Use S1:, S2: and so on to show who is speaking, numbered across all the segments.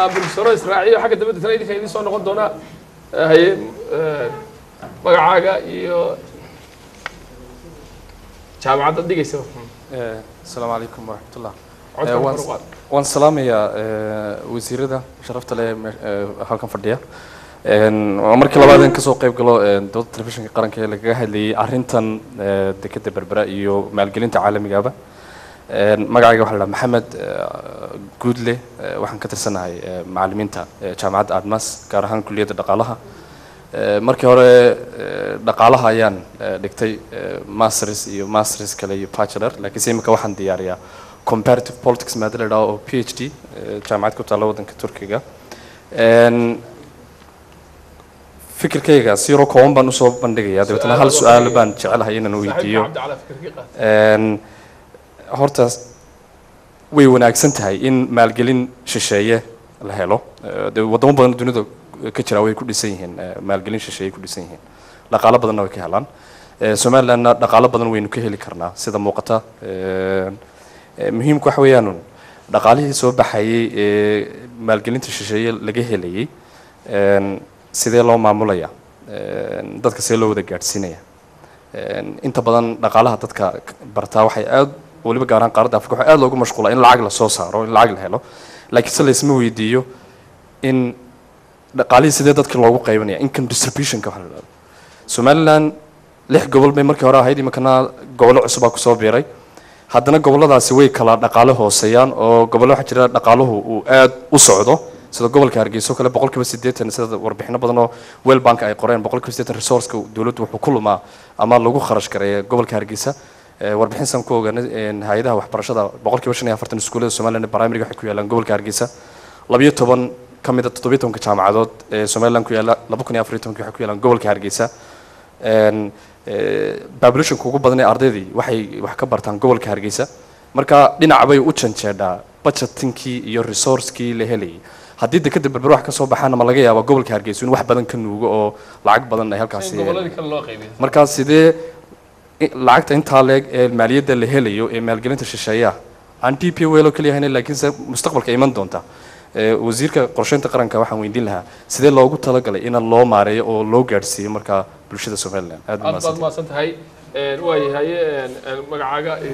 S1: aan bulsharo israaciyo xagga dambe deetana idinka idiin soo noqon doonaa Eh, haye eh, magacaaga iyo jaamacadda dhigaysa
S2: asalaamu calaykum waraxmatullah
S1: codka
S2: Eh,
S1: kor
S2: waan-
S1: u qaad.
S2: waan salaamayaa eh, wasiirada sharafta leh me- eh, halkan fadhiya Een, waa markii labaad in kasoo qayb galo eh, dooda telefishinka qaranka ee lagaga hadlayay arrintan eh, dekeda berbera iyo maalgelinta caalamigaba Een, magacayga waxaa la dhahaa maxamed eh, guudle eh, waxaan ka tirsanahay eh, macallimiinta eh, jaamacadda admas gaar ahaan kulliyadda dhaqaalaha Eh, markii hore eh, dhaqaalaha ayaan eh, dhigtay eh, masters iyo masters kale iyo bachelor laakiinse imika waxaan diyaariyaa comparative politics maada la dhaho oo p h d eh, jaamacad ku taalla waddanka turkiga Een, fikirkayga si yaro kooban baan usoo bandhigayaa dabeetana hal su-aal baan jecelahay inaan
S1: Saaxiibka
S2: weydiiyo
S1: cabdi cala fikirkii qaad.
S2: Een, horta way wanaagsan tahay in maalgelin shisheeye la helo Eh, dee wadamo badan oo dunida ka jira way ku dhisan yihiin eh, maalgelin shisheeye ku dhisan yihiin dhaqaalo badanna way ka helaan Eh, somalilandna dhaqaalo badan waynu ka heli karnaa sida muuqata Een, eh, muhiimku waxa weeyaan dhaqaalihii soo baxayay ee maalgelinta shisheeye laga helayay een, sidee loo maamulaya Een, dadka see loo wada gaadhsiinaya Een, inta badan dhaqaalaha dadka k- bartaa waxay aad weliba gaar ahaan qaaradda afrika waxay aad loogu mashquulaa in lacag la soo saaro in lacag la helo laakiin se laysma weydiiyo in dhaqaalihii sidee dadka loogu qaybanaya income distributionka waxa la dhahdo somaliland lix gobol bay markii hore ahayd iminkana gobollo cusubaa kusoo biiray haddana gobolladaasi way kala dhaqaale hooseeyaan oo gobollo waxaa jira dhaqaaluhu uu aad u socdo sida gobolka hargeysa oo kale boqolkiiba siddeetan sida warbixino badan oo well bank ay qoreen boqolkiiba siddeetan resourceka dowladdu wuxuu ku lumaa ama lagu kharash gareeya gobolka hargeysa Eh, warbixin san ku ogaanay een, hay-adaha waxbarashada boqolkiiba shan iyo afartan iskuullada somaliland ee primariga waxay ku yaalaan gobolka hargeysa labayo toban ka mid a toddobiyo tobanka jaamacadood ee somaliland ku yaala laba kun iyo afar iyo tobankii waxay ku yaalaan gobolka hargeysa Een, eh, populationka ugu badan ee ardaydii waxay wax ka bartaan gobolka hargeysa marka dhinac bay u janjeedhaa budgetinkii iyo resourcekii la helayay haddii dekeda berber wax ka soo baxaana ma laga yaabaa gobolka hargeysa in wax badan ka nuugo oo lacag badan ay halkaasi
S1: in gobolladii kale loo qaybiyo
S2: markaa sidee i- lacagta intaa leeg ee maaliyadda la helayo ee maalgelinta shisheeyaha aan d p welo keliya hayna laakiinse mustaqbalka iman doonta Eh, wasiirka qorsheynta qaranka waxaan weydiin lahaa sidee loogu talagalay in loo maareeyo oo loo gaadhsiiyo markaa bulshada somaliland aad
S1: aad baad
S2: umahadsantahay
S1: mahadsan tahay Een, waayahay haye een, een, magacaaga eh,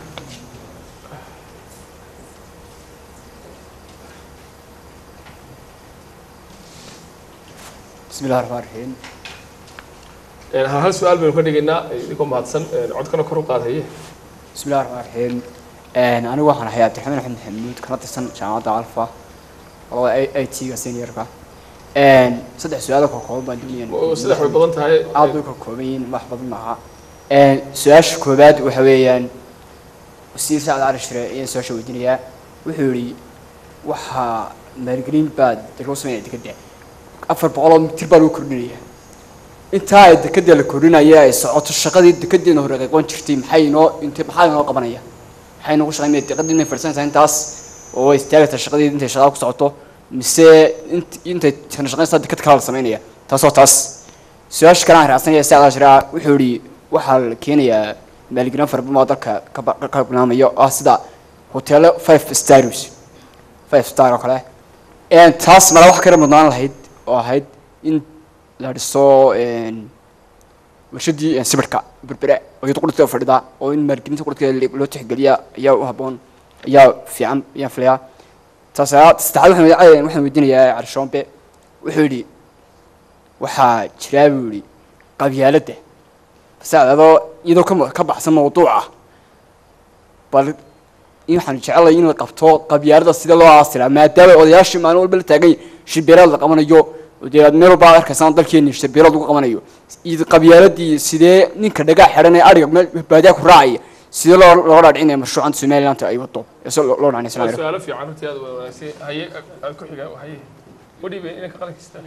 S3: بسم الله الرحمن الرحيم
S1: een, hal hal su-aal baynu ka dhigaynaa idinkoo mahadsan een, codkana kor u qaad haye
S3: بسم الله الرحمن الرحيم een anigu waxaan ahay cabdiraxmaan axmed maxamuud kana tirsan jaamacadda alfa labada i t ga seniorka een saddex su-aalo ka kooban baan doonaya
S1: oo saddex way badan tahay
S3: aad bay ka kooban yihiin wax badan maaha een su-aasha koowaad waxa weeyaan wasiir sacad cali shire ayaan su-aasha weydiinayaa wuxuu yidhi waxaa maalgelin baa lagu sameynaya dekeda afar boqol oo mitir baa lagu kordhinaya intaa ay dekeda la kordhinaya ay socoto shaqadii dekedeena hore qeyqoon jirtay maxay inoo int maxaa inoo qabanaya maxay inoogu shaqaynaya dekedii inay fadhisanaysaa intaas oo ay istaagaysaa shaqadii intay shaqada ku socoto mise int intay tana shaqaynaysaa deked kale la sameynaya taasoo taas su-aasha kale aan raacsanaya si adaa shiraa wuxuu yidhi waxaa la keenayaa maalgelin fara badan oo dalka ka ba- ka barnaamayo ah sida hoteelo five stars five star oo kale een taas mala wax kala mudnaan lahayd oo ahayd in la dhiso een warshadii een sibirka berbere oo iyadu qudhta fadhida oo in maalgelinta qudhka loo tixgeliya ayaa u habboon ayaa fiican ayaan filayaa taas ayaa- saddexaad waxaan weydi- waxaan weydiinayaa cali shoombe wuxuu yidhi waxaa jiraa buu yidhi qabyaaladda base adoo iyadoo ka mu- ka baxsan mawduuca bal in waxaan jecelahay in la qabto qabyaalada sida loo aasiraa maadaama odayaashii maalin walba la taagan yahay shirbeelaad la qabanayo oo dee aad meel walba aad arkaysaan dalkeeni shirbeelaad lagu qabanayo iyo qabyaaladii sidee ninka dhagaa xidhan ee ariga meel baadiyaa ku raacaya sidee loo loo dhaadhicinaya mashruucanta somaliland ay wato ee se loo loo dhaadhinaya
S1: waa
S3: Soomaaliya?
S1: su-aalo fiican runtii aad wanaagsan haye aad ku xiga haye wadhiibe inanka qalankiista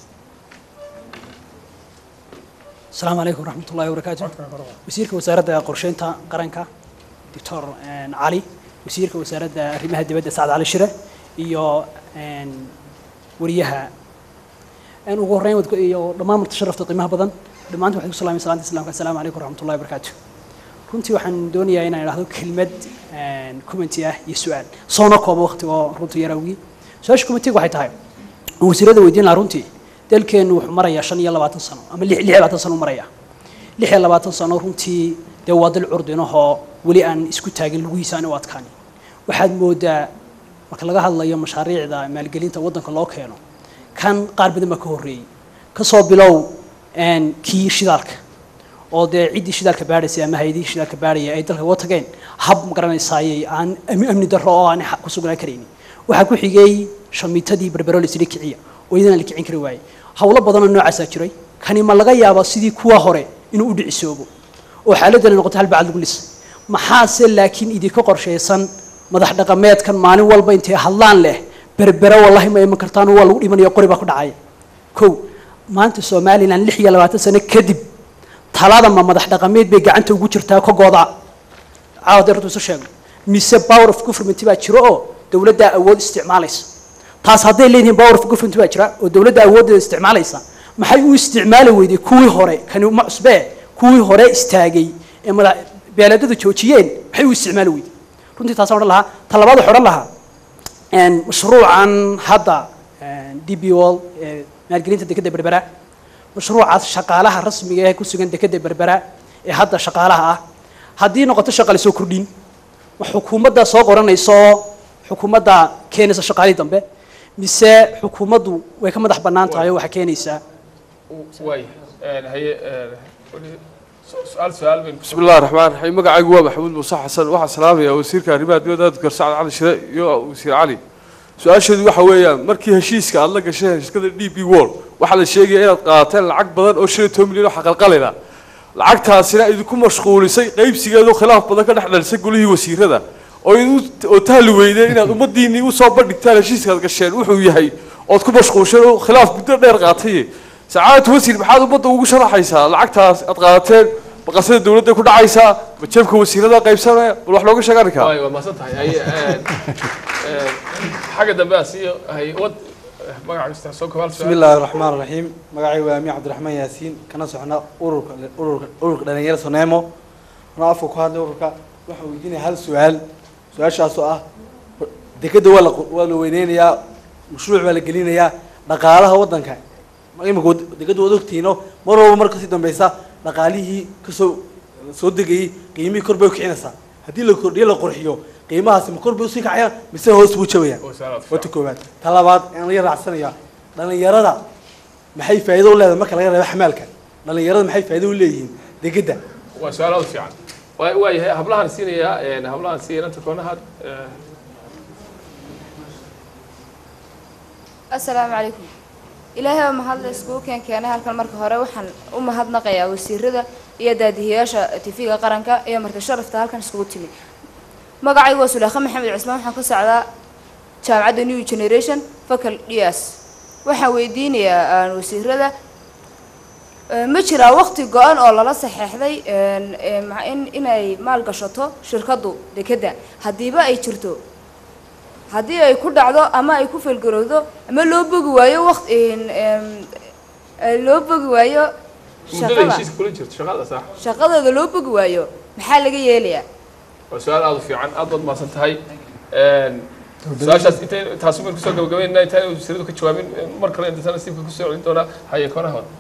S4: السلام عليكم ورحمة الله وبركاته وزيرك وزارة قرشينتا قرنكا دكتور آن، علي وزيرك وزارة arrimaha dibadda سعد علي شire iyo آن، wariyaha aan ugu horreyn wad- iyo dhammaan marti sharafta qiimaha badan dhammaantiin waxay ku salaamay salaanta islaamka assalaamu calaykum waraxmatullahi wabarakaatu runtii waxaan doonayaa inaan idhaahdo kelmad commenti ah iyo su-aal soona kooba waqti oo runtii yar awgii su-aasha committeega waxay tahay aan wasiirada weydiin lahaa runtii dalkeennu wuxuu marayaa shan iyo labaatan sano ama lix lix iyo labaatan sano u maraya lix iyo labaatan sano runtii dee waa dal curdinahoo weli aan isku taagin lugihiisa aan u adkaanin waxaad moodaa marka laga hadlayo mashaariicda maalgelinta waddanka loo keeno kan qaar badan baa ka horreeyey kasoo bilow een, kii shidaalka oo dee ciddii shidaalka baadhaysay ama hay-adihii shidaalka baadhaya ay dalka uga tageen hab magaranaysaayey aan amni amni darro oo aan ku sugnaan karaynin waxaa ku xigay shamiitadii berbero laisla kiciya oo iyadan la kicin kari waayey howlo badanoo noocaasaa jiray kani ma laga yaabaa sidii kuwa hore inuu u dhicisoobo oo xaaladana noqoto hal bacad lagu lisay maxaase laakiin idinka qorshaysan madax dhaqameedkan maalin walba intay hadlaan leh berbere wallahi ma iman kartaan waa lagu dhimanaya qori baa ku dhacaya kow maanta somalilan lix iyo labaatan sano kadib talada ma madax dhaqameed bay gacanta ugu jirtaa ka gooda caawa dee runtu isu sheegno mise power of government baa jiro oo dowladdaa awood isticmaalaysa taas hadday leeyihiin power of government baa jira oo dowladda awooddeeda isticmaalaysa maxay u isticmaali weyday kuwii hore kani uma cusbee kuwii hore istaagay ee madax beeladadu joojiyeen maxay u isticmaali weyday runtii taasaan odhan lahaa ta labaad waxaan odhan lahaa een, mashruucan hadda een, d b wall ee maalgelinta dekedda berbera mashruucaas shaqaalaha rasmiga ee ku sugan dekedda berbera ee hadda shaqaalaha ah haddii noqoto shaqa lasoo kordhin ma xukuumadda soo qoranayso xukuumadda keenaysa shaqaalihii dambe mise xukuumaddu way ka madax bannaan tahay oo waxaa keenaysaa
S1: waay haye weli su- su-aal su-aal baynu
S5: بسم الله الرحمن الرحيم مقعي هو محمود موسى حسن واحد سلام يا وزير كهرباء دولة دكتور سعد علي شراء يا وزير علي su-aasheedu waxa weeyaan markii heshiiska aad la gasheen shirkada d b wall waxaa la sheegaya inaad qaateen lacag badan oo shan iyo toban milyan oo xaqalqalina lacagtaasina idinku mashquulisay qaybsigeedu khilaaf badan ka dhex dhalisay golihii wasiirada oo idu- oo tahli weydeen inaad ummadiinii usoo bandhigtaan heshiiskaad gasheen wuxuu yahay ood ku mashquulsheen oo khilaaf muddo dheer qaatay sacaadatu wasiir maxaad ummadda ugu sharaxaysaa lacagtaas aad qaateen baqasada dowladda ku dhacaysaa ma jeebka wasiirada qaybsanaya bal wax looga sheega arrinkaa
S1: waay waa mahadsan tahay haye een, een, xagga dambe aan sii haye wad magaca kasta soo kobaal
S6: بسم الله الرحمن الرحيم magacay waa Ami Cabdiraxmaan Yaasiin kana socna ururka ururka ururka dhalinyarada Soneemo ana afka ku hadlay ururka waxa weydiinaya hal su'aal su'aashaas oo ah dekada waa la waa la weyneynayaa mashruuc baa la gelinayaa dhaqaalaha wadanka imika dekada wada ogtiino mar walba marka sii dambeysa dhaqaalihii kasoo soo degayay qiimihii kor bay u kicinaysaa haddii la kordhiyo la qurxiyo qiimahaasi ma kor bay usii kacayaan mise hoos buu jabayaan
S1: oo su-aalaad
S6: wata koowaad ta labaad aan laga raacsanayaa dhalinyarada maxay faa'iido u leedahay marka laga reebo xamaalka dhalinyarada maxay faa'iido u leeyihiin degedda
S1: waa su-aal aad u fiican waa waa yahay hablahan siinayaa een, hablahan siinaya inta koonaha
S7: asalaamu calaykum ilaahay baa mahadle iskugu keen keenay halkan marka hore waxaan u mahadnaqayaa wasiirada iyo daadihiyaasha tv-ga qaranka iyo marka sharafta halkan iskugu timi magacaygu waa sulaakha maxamed cismaan waxaan ka socdaa jaamacadda new generation facal ds waxaan weydiinayaa aan wasiirada eh, ma jiraa waqti go-an oo lala saxeexday een, eh, ma- in inay maal gashato shirkaddu dekedda haddiiba ay jirto haddii ay ku dhacdo ama ay ku felgarowdo ama loo bogi waayo waqti loo bogi waayo
S1: muddada
S7: shaqada
S1: heshiiska kula jirto shaqada sax
S7: shaqadooda loo bogi waayo maxaa laga yeelayaa
S1: waa su-aal aad u fiican aad baad mahadsan tahay Een, su-aashaas intay taasi baynu kusoo gabagabaynaa intaan wasiiradu ka jawaabin mar kale inta nasiibka kusoo celin doonaa haye koonaha hore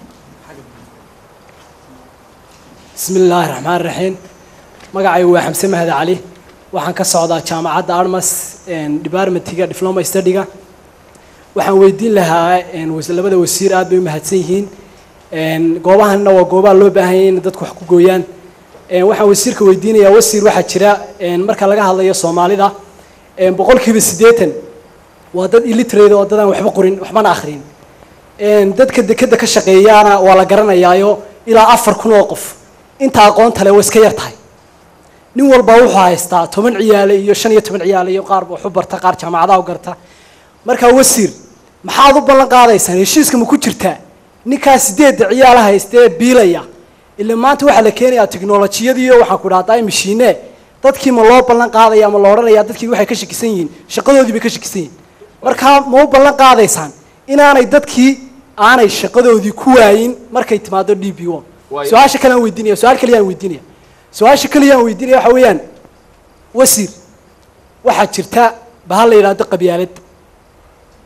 S4: بسم الله الرحمن الرحيم magacaygu waa xamse mahad cali waxaan ka socdaa jaamacadda armas departmentiga diploma studyga waxaan weydiin lahaa een, was- labada wasiir aad bay u mahadsan yihiin een, goobahanna waa goobaha loo baahan yahay in dadku wax ku gooyaan een, waxaan wasiirka weydiinayaa wasiir waxaa jira een, marka laga hadlayo soomaalida een, boqolkiiba siddeetan waa dad illiterate oo dadaan waxba qorin waxbana akhrin een, dadka dekeda ka shaqeeyaana waa la garanayaayo ilaa afar kun oo qof inta aqoonta leh way iska yar tahay nin walba wuxuu haystaa toban ciyaale iyo shan iyo toban ciyaale iyo qaar wax u barta qaar jaamacadaha u garta markaa wasiir maxaad u ballan qaadaysaan heshiiska ma ku jirtaa ninkaa sideedda ciyaala haysta ee biilaya ila maanta waxaa la keenayaa tiknolojiyadiiyo waxaan ku dhahdaa mashiine dadkii ma loo ballan qaadaya ma la odhanaya dadkii waxay ka shakisan yihiin shaqadoodii bay ka shakisan yihiin markaa ma u ballan qaadaysaan inaanay dadkii aanay shaqadoodii ku waayin markay timaado d b o
S1: Waayo.
S4: su-aasha kale aan weydiinaya su-aal kaliya aan weydiinaya su-aasha kaliya aan weydiinaya waxa weeyaan wasiir waxaa jirta bahal la yidhaahdo qabyaalad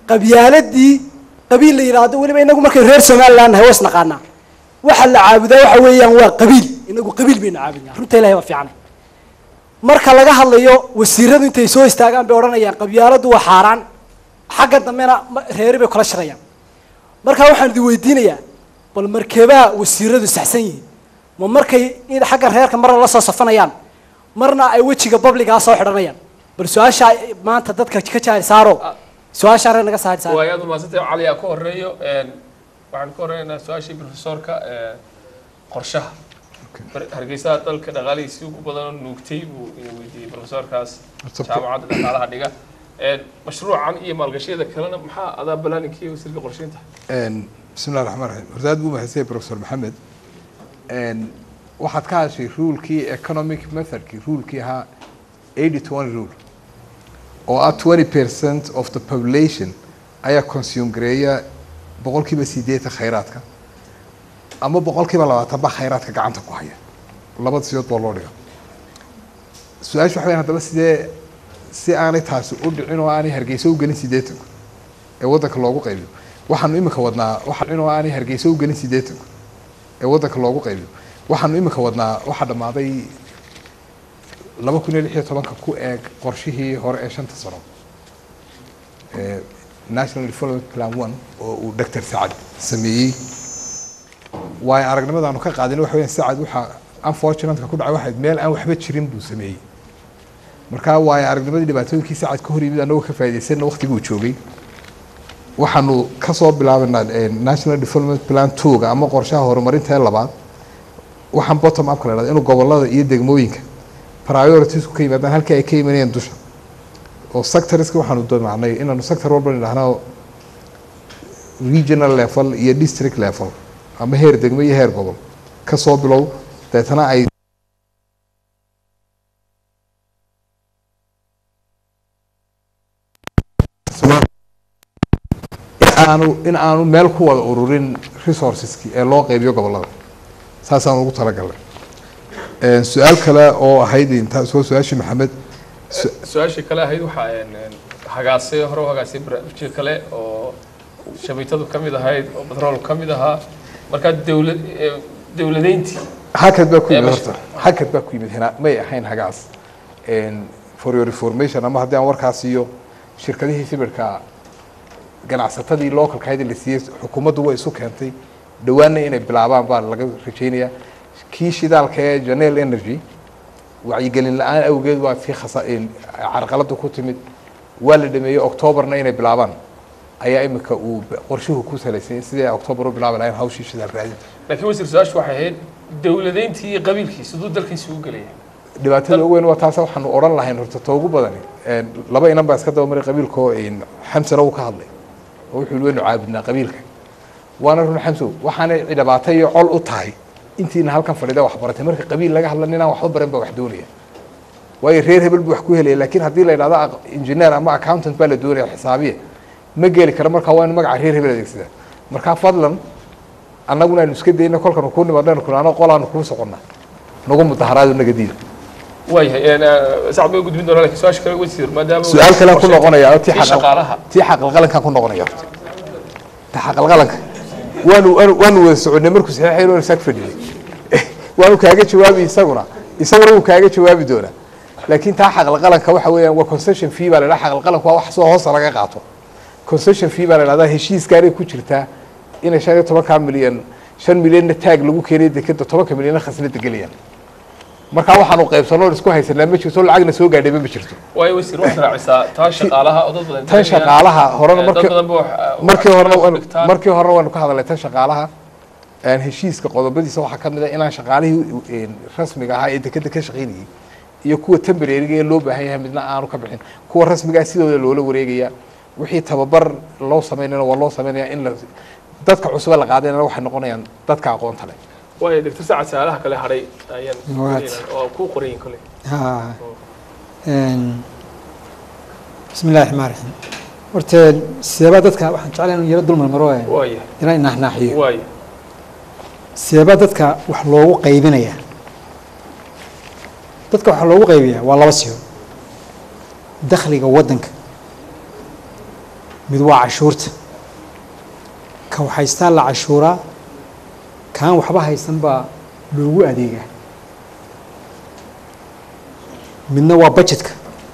S4: qabyaaladii qabiil la yidhaahdo weliba inagu markay reer somaliland nahay was naqaanaa waxa la caabudaa waxa weeyaan waa qabiil inagu qabiil baynu caabudnaa runta ilahay waa fiicanay marka laga hadlayo wasiiradu intay soo istaagaan bay odhanayaan qabyaaladu waa xaaraan xagga dambena ma- reeri bay kula shaqeeyaan marka waxaan idin weydiinayaa bal markeebaa wasiiradu saxsan yihiin ma markay in xagga reerka marna la soo safanayaan marna ay wejiga babligaa soo xidhanayaan bal su-aashaa maanta dadka ka jaari saaro su-aashaa reer naga saari saaro
S1: waa aad umahadsantay cali aa ka horeeyo een, waxaan ka horeynaynaa su-aashii profesorka ee, qorshaha Bar- hargeysa dalka dhaqaalihiisii ugu badan nuugtay buu ina weydiiyey profesorkaas jaamacadda dhaqaalaha dhiga Een, mashruucan iyo maalgashiyada kalena maxaa adaa balaaninkiiyo wasiirka qorsheynta
S8: Een, بسم الله الرحمن الرحيم horta aad buu mahadsan yahay professor maxamed Een, waxaad ka hadashay rulekii economic methodkii rulekii ahaa 80 rule oo ah 20 percent of the population ayaa consume gareeya boqolkiiba sideetan khayraadka ama boqolkiiba labaatan ba khayraadka gacanta ku haya labada sidood baa loo dhiga su-aasha waxa weyn haddaba sidee si aanay taasi u dhicin oo aanay hargeysa u gelin sideetanku ee waddanka loogu qaybiyo waxaanu imika wadnaa waxaan oo aanay hargeysa u gelin sideetanku ee waddanka loogu qaybiyo waxaanu imika wadnaa waxaa dhammaaday laba kun iyo lix iyo tobanka ku eeg qorshihii hore ee shanta sano ee national development plan one oo uu dr sacad sameeyey waayo aragnimadaanu ka qaadin waxa weeyaan sacad waxaa unfortunateka ku dhacay waxayd meel aan waxba jirin buu sameeyey marka waayo aragnimadii dhibaatooyinkii sacad ka hor yimid annagoo ka faa'iidaysanna waqtiguu joogay waxaanu kasoo bilaabanaa eh, national development plan twoga ama qorshaha horumarinta ee labaad waxaan bottom upka la dhahda inuu gobolada iyo degmooyinka prioritiesku ka yimaadaan halkii ay ka imanayeen dusha oo sectorska waxaanu doonacnay inaanu sector walba nidhaahno regional level iyo district level ama heer degmo iyo heer gobol kasoo bilow deetana ay aanu in aanu meel ku wada ururin resourceski ee loo qaybiyo gobolada saasaan ugu talagalnay Een, su-aal kale oo ahayd intaas waa su-aashii maxamed su-
S1: su-aashii kale ahayd waxaa een, een, hagaasay hore u hagaasay barnaamijka kale oo shabeetadu ka mid ahayd oo batrool ka mid ahaa markaa dawlad ee, dawladeyntii
S8: hakad baa ku
S1: Ee,
S8: yimid
S1: mash-
S8: horta hakad baa ku yimid hina may ahayn hagaas Een, for your information ama haddii aan warkaas iyo shirkadihii sibirka ganacsatadii localka ahayd ee la siiyey xukuumaddu way isu keentay dhowaanna inay bilaabaan baa laga rajaynayaa kii shidaalka ee janel energy wacyigelin la-aan awgeed waa tii khasa een, carqalada ku timid waa la dhameeyey octoobarna inay bilaabaan ayaa imika uu qorshuhu ku salaysay sidii octoobar u bilaabi lahayn hawshii shidaal raadinta
S1: laakiin wasiir su-aashu waxay ahayd dawladeyntii iyo qabiilkii siduu dalkiisi u gelaya
S8: dhibaatada ugu weyn waa taas waxaanu odhan lahayn horta ta ugu badani Een, laba inan baa iska dabamaray qabiilkoo een, xamsana uu ka hadlay oo wuxuu yihi waynu caabudnaa qabiilka waana run xamsow waxaanay dhibaato iyo col u tahay intiina halkan fadhida wax baratay marka qabiil laga hadla ninaan waxba baran baa wax doonaya waayo reer hebel buu wax ku helaya laakiin haddii la yidhahdo aq- engineer ama accountant baa la doonaya xisaabiye ma geli kara marka waa inu magaca reer hebel adeegsadaa marka fadlan annaguna aynu iska dayna kolkanu kuu nimaadaynu kunaano qolaanu kuu soconnaa nagu mudaharaado naga diida
S1: waayahay een, ee, sacad bay u gudbin doonaa laakiin su-aasha kale wasiir maadaama
S8: su-aal kale ku noqonaya oo tii
S1: tii
S8: xaqal-
S1: shaqaalaha
S8: tii xaqalqalankan ku noqonaya horta ta xaqalqalanka waanu waanu waanu wada soconay markuu saxiixayn waanu saag fadhiyey waanu kaaga jawaabi isaguna isaguna wuu kaaga jawaabi doonaa laakiin taa xaqalqalanka waxa weeyaan waa concession fee baa la dhaha xaqalqalanku waa wax soo hoosta laga qaato concession fee baa la dhahdaa heshiiskaanay ku jirtaa inay shan iyo tobankaa milyan shan milyanna taag lagu keenay dekeda tobanka milyanna khasnada gelayaan markaa waxaanu qaybsanoo isku haysanaa ma jirto lacagna soo gaadhayba ma jirto
S1: waayo wasiir waxaad raacisaa taa shaqaalaha oo dad badan
S8: tan shaqaalaha horena
S1: dad
S8: markii
S1: badan ba wax-
S8: markii horena
S1: wax
S8: waanu-
S1: dhigtaan.
S8: markii horena waanu ka hadalnay tan shaqaalaha een, heshiiska qodobadiisa waxaa ka mid ah inaan shaqaalihii een, rasmiga ahaa ee dekeda ka shaqaynayay iyo kuwa temporariga ee loo baahan yahay midna aanu ka bixin kuwa rasmiga ah sidooda loola wareegaya wixii tababar loo samaynayna waa loo samaynaya in la dadka cusube la qaadayna waxay noqonayaan dadka aqoonta leh
S1: waayo doctor sacad su-aalaha kale hadhay ayaan
S9: Waad.
S1: oo ku qorayin kole
S9: ها إن بسم الله الرحمن الرحيم horta sideebaa dadka waxaan jeclahay inuu yaro dul marmaro ee
S1: waaya
S9: inaan naaxnaaxiyo
S1: waaya
S9: sideebaa dadka wax loogu qaybinaya dadka waxa loogu qaybiyaa waa laba siyo dakhliga waddanka mid waa cashuurta ka waxhaystaa la cashuuraa kaan waxba haysan baa loogu adeegaa midna waa budgetka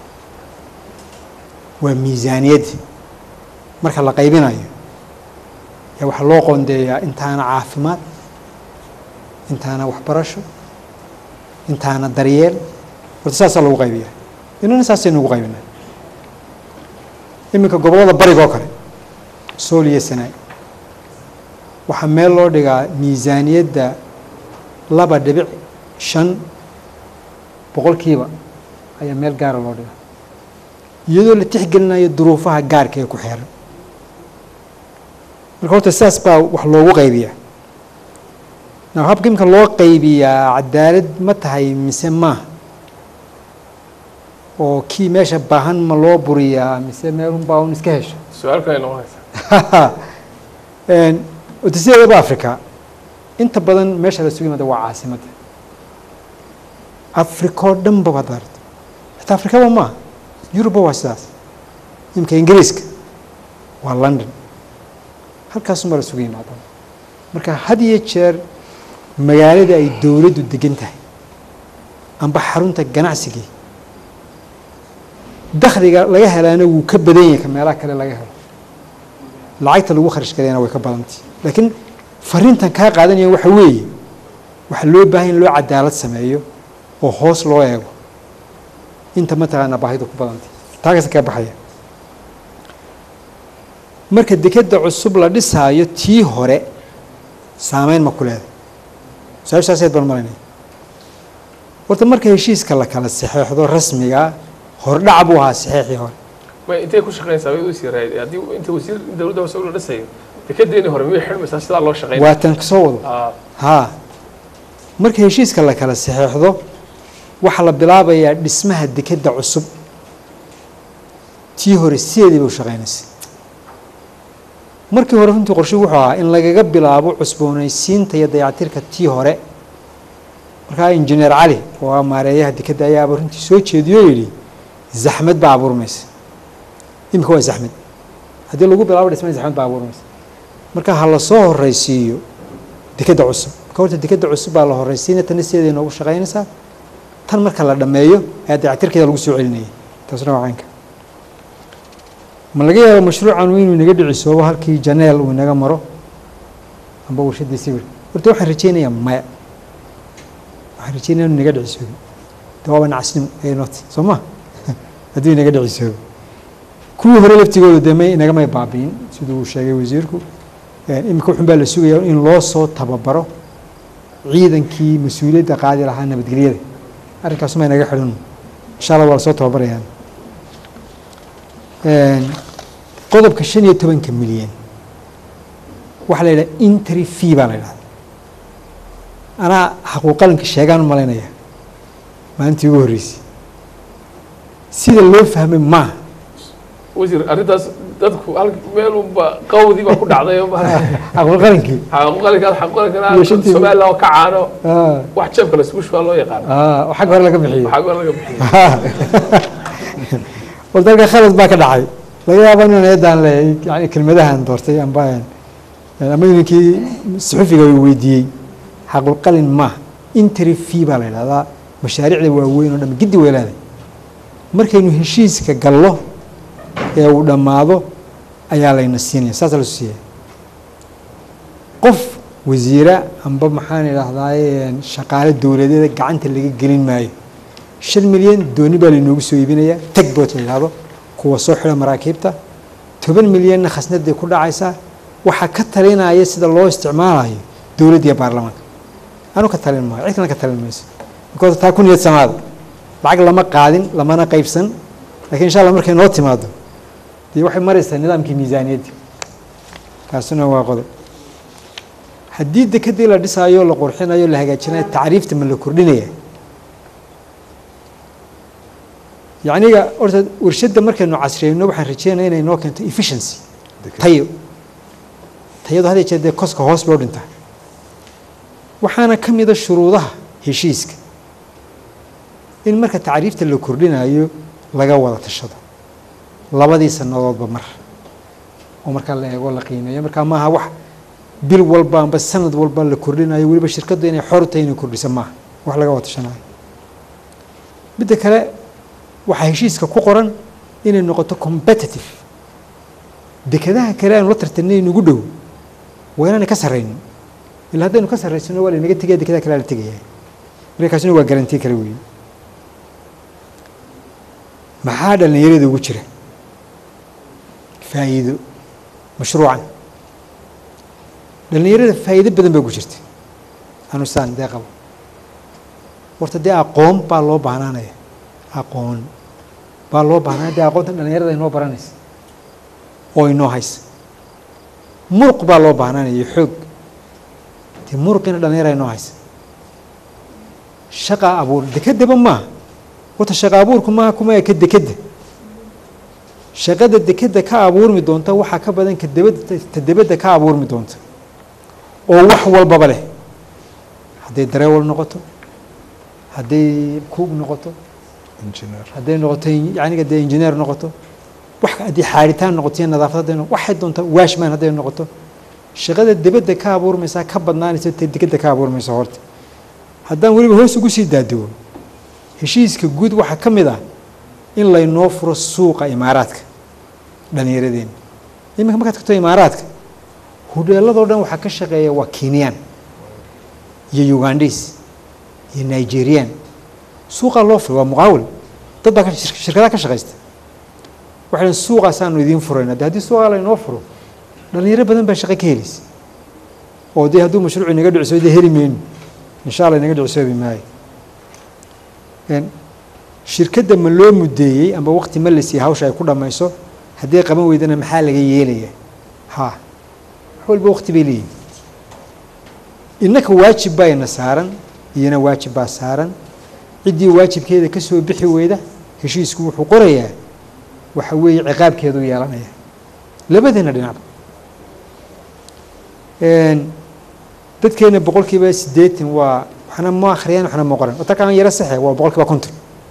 S9: waa miisaaniyadda marka la qaybinayo yaa waxaa loo qoondeeyaa intaana caafimaad intaana waxbarasho intaana daryeel horta saasaa lagu qaybiyaa inana saasaynu ugu qaybinaa iminka gobollada bariga oo kale sool iyo sanaay waxaa meel loo dhigaa miisaaniyadda laba dhibic shan boqolkiiba ayaa meel gaara loo dhigaa iyadoo la tixgelinayo duruufaha gaarka ee ku xeeran marka horta sidaas baa wax loogu qaybiyaa now habka imika loo qaybiyaa cadaalad ma tahay mise maaha oo kii meesha baahan ma loo buriyaa mise meelun baa un iska hesho
S1: su-aal kale noqonaysa
S9: odasiyadeeba africa inta badan meesha la sugu yimaada waa caasimadda africa oo dhan ba waad aragto xitaa afrikaba maaha yuruba waa sidaas imika ingiriiska waa london halkaasunbaa la sugu yimaada marka had iyo jeer magaalada ay dowladdu degan tahay amba xarunta ganacsigii dakhliga laga helaana wuu ka badan yahay ka meelaha kale laga helo lacagta lagu kharash galayana way ka badantay laakiin fariintan kaa qaadanaya waxa weeye waxaa loo baahan in loo cadaalad sameeyo oo hoos loo eego inta mataqaanaa baahidu ku badantay taagasa kaa baxaya marka dekeda cusub la dhisaayo tii hore saameyn ma ku leeday su-aashaaseed baan malanaya horta marka heshiiska la kala saxeexdo rasmiga hordhac buu ahaa saxeexii hore
S1: ma intay ku shaqeynaysaa way u sii raayday haddii inta wasiir dowladda hoose ula dhisayo dekedeeni hore miyay xidhmaysaa sidaa loo shaqeynaya
S9: waa tan kasoo wado
S1: Ah,
S9: haa marka heshiiska la kala saxeexdo waxaa la bilaabayaa dhismaha dekeda cusub tii hore sideedii bay u shaqeynaysay markii hore runtii qorshigu wuxuu ahaa in lagaga bilaabo cusboonaysiinta iyo dayactirka tii hore markaa injineer cali oo ah maareeyaha dekeda ayaaba runtii soo jeediyo oo yidhi zaxmad baa abuurmaysa imika waa zaxmad haddii lagu bilaabo dhismada zaxmad baa abuurmaysa marka ha la soo horeysiiyo dekeda cusub marka horta dekeda cusub baa la horeysiinaya tana sideeday noogu shaqeynaysaa tan marka la dhammeeyo ayaa dayactirkeeda lagu soo celinayay taasna waa caynka ma laga yaabo mashruucan inuu inaga dhicisoobo halkii janeel uu inaga maro amba warshadii sawir horta waxaan rajeynayaa maya waxaan rajeynaya inuu inaga dhicisoobo de waaba nacasnimo ee not soo ma hadduu inaga dhicisoobo kuwii hore laftigooda dee may inagamay baabiin siduu uu sheegay wasiirku imika wuxun baa la sugayaa in loo soo tababaro ciidankii mas-uuliyadda qaadi lahaa nabadgelyada arrinkaasuma inaga xidhan insha allah waa lasoo tababarayaan qodobka shan iyo tobanka milyan waxaa la yidhaha intry fee baa la yidhahda anaa xaquuqalanka sheegaan u malaynaya maalintii ugu horreysay sida loo fahmay maaha
S1: wasiir arrintaas dadku hal meel unba qawdii baa ku dhacday oo ma-
S9: xaquuqalankii
S1: xaquuqalinkaas xaquuqalinkana
S9: Iyo shantii-
S1: somaliland oo ka caano
S9: Ah,
S1: wax jeebka la isugu shubaa loo yaqaano
S9: ah, oo xagga hore laga bixiyo
S1: waxaa goor laga bixiyo
S9: horta halka khalad baa ka dhacay laga yaaba inaan eedaan leeyahay yani kelmadahan doortay amba ama ninkii suxufiga uu weydiiyey xaqulqalin maaha intry fee baa la yidhahdaa mashaariicda waaweyn oo dhan giddi way leedahay markaynu heshiiska gallo ee uu dhammaado ayaa layna siinaya saasa la siiyay qof wasiira amba maxaan idhahdaaye shaqaale dowladeeda gacanta laga gelin maayo shan milyan dooni baa lainoogu soo iibinayaa tagboot la yidhahdo kuwa soo xidha maraakiibta toban milyanna khasnaday ku dhacaysaa waxaa ka talinaya sida loo isticmaalayo dowladda iyo baarlamaanka anu ka talin maayo cid kalena ka talin mayso because taa ku niyad samaada lacag lama qaadin lamana qaybsan lakiin insha allah markay noo timaado dee waxay maraysaa nidaamkii miisaaniyadda kaasina waa qodob haddii dekedii la dhisaayo la qurxinayo la hagaajinayo tacriifta ma la kordhinaya yacniga horta warshadda markaynu casriyeyno waxaan rajeynaya inay noo keento efficiency tayo tayadu had iyo jeer dee koska hoos bay u dhintaa waxaana ka mida shuruudaha heshiiska in marka tacriifta la kordhinayo laga wada tashado labadii sannadoodba mar oo markaa la eego la qiimeeyo markaa maaha wax bil walba amba sanad walba la kordhinayo weliba shirkaddu inay xor tahay inay kordhisa maaha wax laga watashanayo midda kale waxaa heshiiska ku qoran inay noqoto competitive dekadaha kale aanu la tartanay nagu dhow waa inaanay ka sarraynin ilaa haddaynu ka sarraysano waa laynaga tegaya dekadaha kale la tegaya marka kaasina waa garantii kale weeye maxaa dhallinyarada ugu jira faa'iido mashruucan dhallinyarada faa'iido badan baa ugu jirta anu saan dee qabo horta dee aqoon baa loo baahnaanaya aqoon baa loo baahnaya dee aqoontan dhallinyarada inoo baranaysa oo inoo haysa muruq baa loo baahnaanaya iyo xoog dee muruqina dhallinyara inoo haysa shaqa abuur dekedaba maaha horta shaqa abuurku maaha kuma eka dekedda shaqada dekedda ka abuurmi doonta waxaa ka badan ka dabadda ta debadda ka abuurmi doonta oo wax walbaba leh hadday dareewal noqoto hadday kuug noqoto
S8: engineer
S9: hadday noqoto yaniga dee engineer noqoto wax haddii xaaritaan noqoto iyo nadaafad hadday noqoto waxay doonta washman hadday noqoto shaqada debadda ka abuurmaysaa ka badnaanaysa ta dekedda ka abuurmaysa horta haddaan weliba hoos ugu sii daadego heshiiska guud waxaa ka mid ah in laynoo furo suuqa imaaraadka dhallinyaradeenna iminka markaad tagto imaaraadka hudheeladoo dhan waxaa ka shaqeeya waa kenyaan iyo ugandhis iyo nigerian suuqaa loo furay waa muqaawil dad baa ka- shir- shirkadaha ka shaqaysta waxay dhahen suuqaasaanu idiin furayna de haddii suuqaa laynoo furo dhallinyaro badan baa shaqo ka helaysa oo dee hadduu mashruuc inaga dhiciso dee heli mayno insha allah inaga dhicisoobi maayo Een, shirkadda ma loo mudeeyey amba waqti ma la siiyey hawsha ay ku dhammayso haddii ay qaban weydana maxaa laga yeelaya ha wax walba waqti bay leeyihin innaka waajib baa ina saaran iyana waajib baa saaran ciddii waajibkeeda ka soo bixi weyda heshiisku wuxuu qorayaa waxa weeye ciqaabkeedu yeelanaya labadeena dhinacba Een, dadkeena boqolkiiba siddeetan waa waxna ma akhriyaan waxna ma qoran wata kaan yaro saxe waa boqolkiiba konton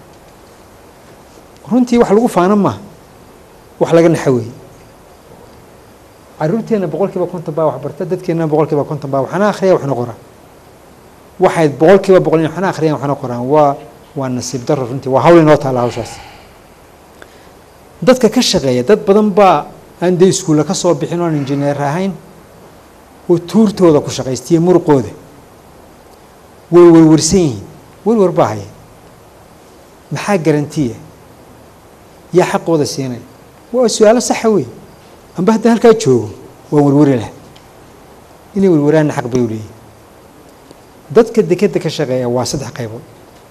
S9: runtii wax lagu faano maaha wax laga naxa weeye caruurteena boqolkiiba konton baa wax barta dadkeena boqolkiiba konton baa waxna akhriya waxna qoran waxay boqolkiiba boqol in waxna akhriyaan waxna qoraan waa waa nasiib darro runtii waa hawl inoo taala hawshaas dadka ka shaqeeya dad badan baa aan dee iskuulla ka soo bixin oon injineer ahayn oo tuurtooda ku shaqaystiya muruqooda way warwarsan yihiin warwar baa haya maxaa garantiya yaa xaqooda siinaya waa su-aalo saxa wey amba haddii halkaa joogo waan warwari laha inay warwaraanna xaq bay u leeyihin dadka dekeda ka shaqeeya waa saddex qaybood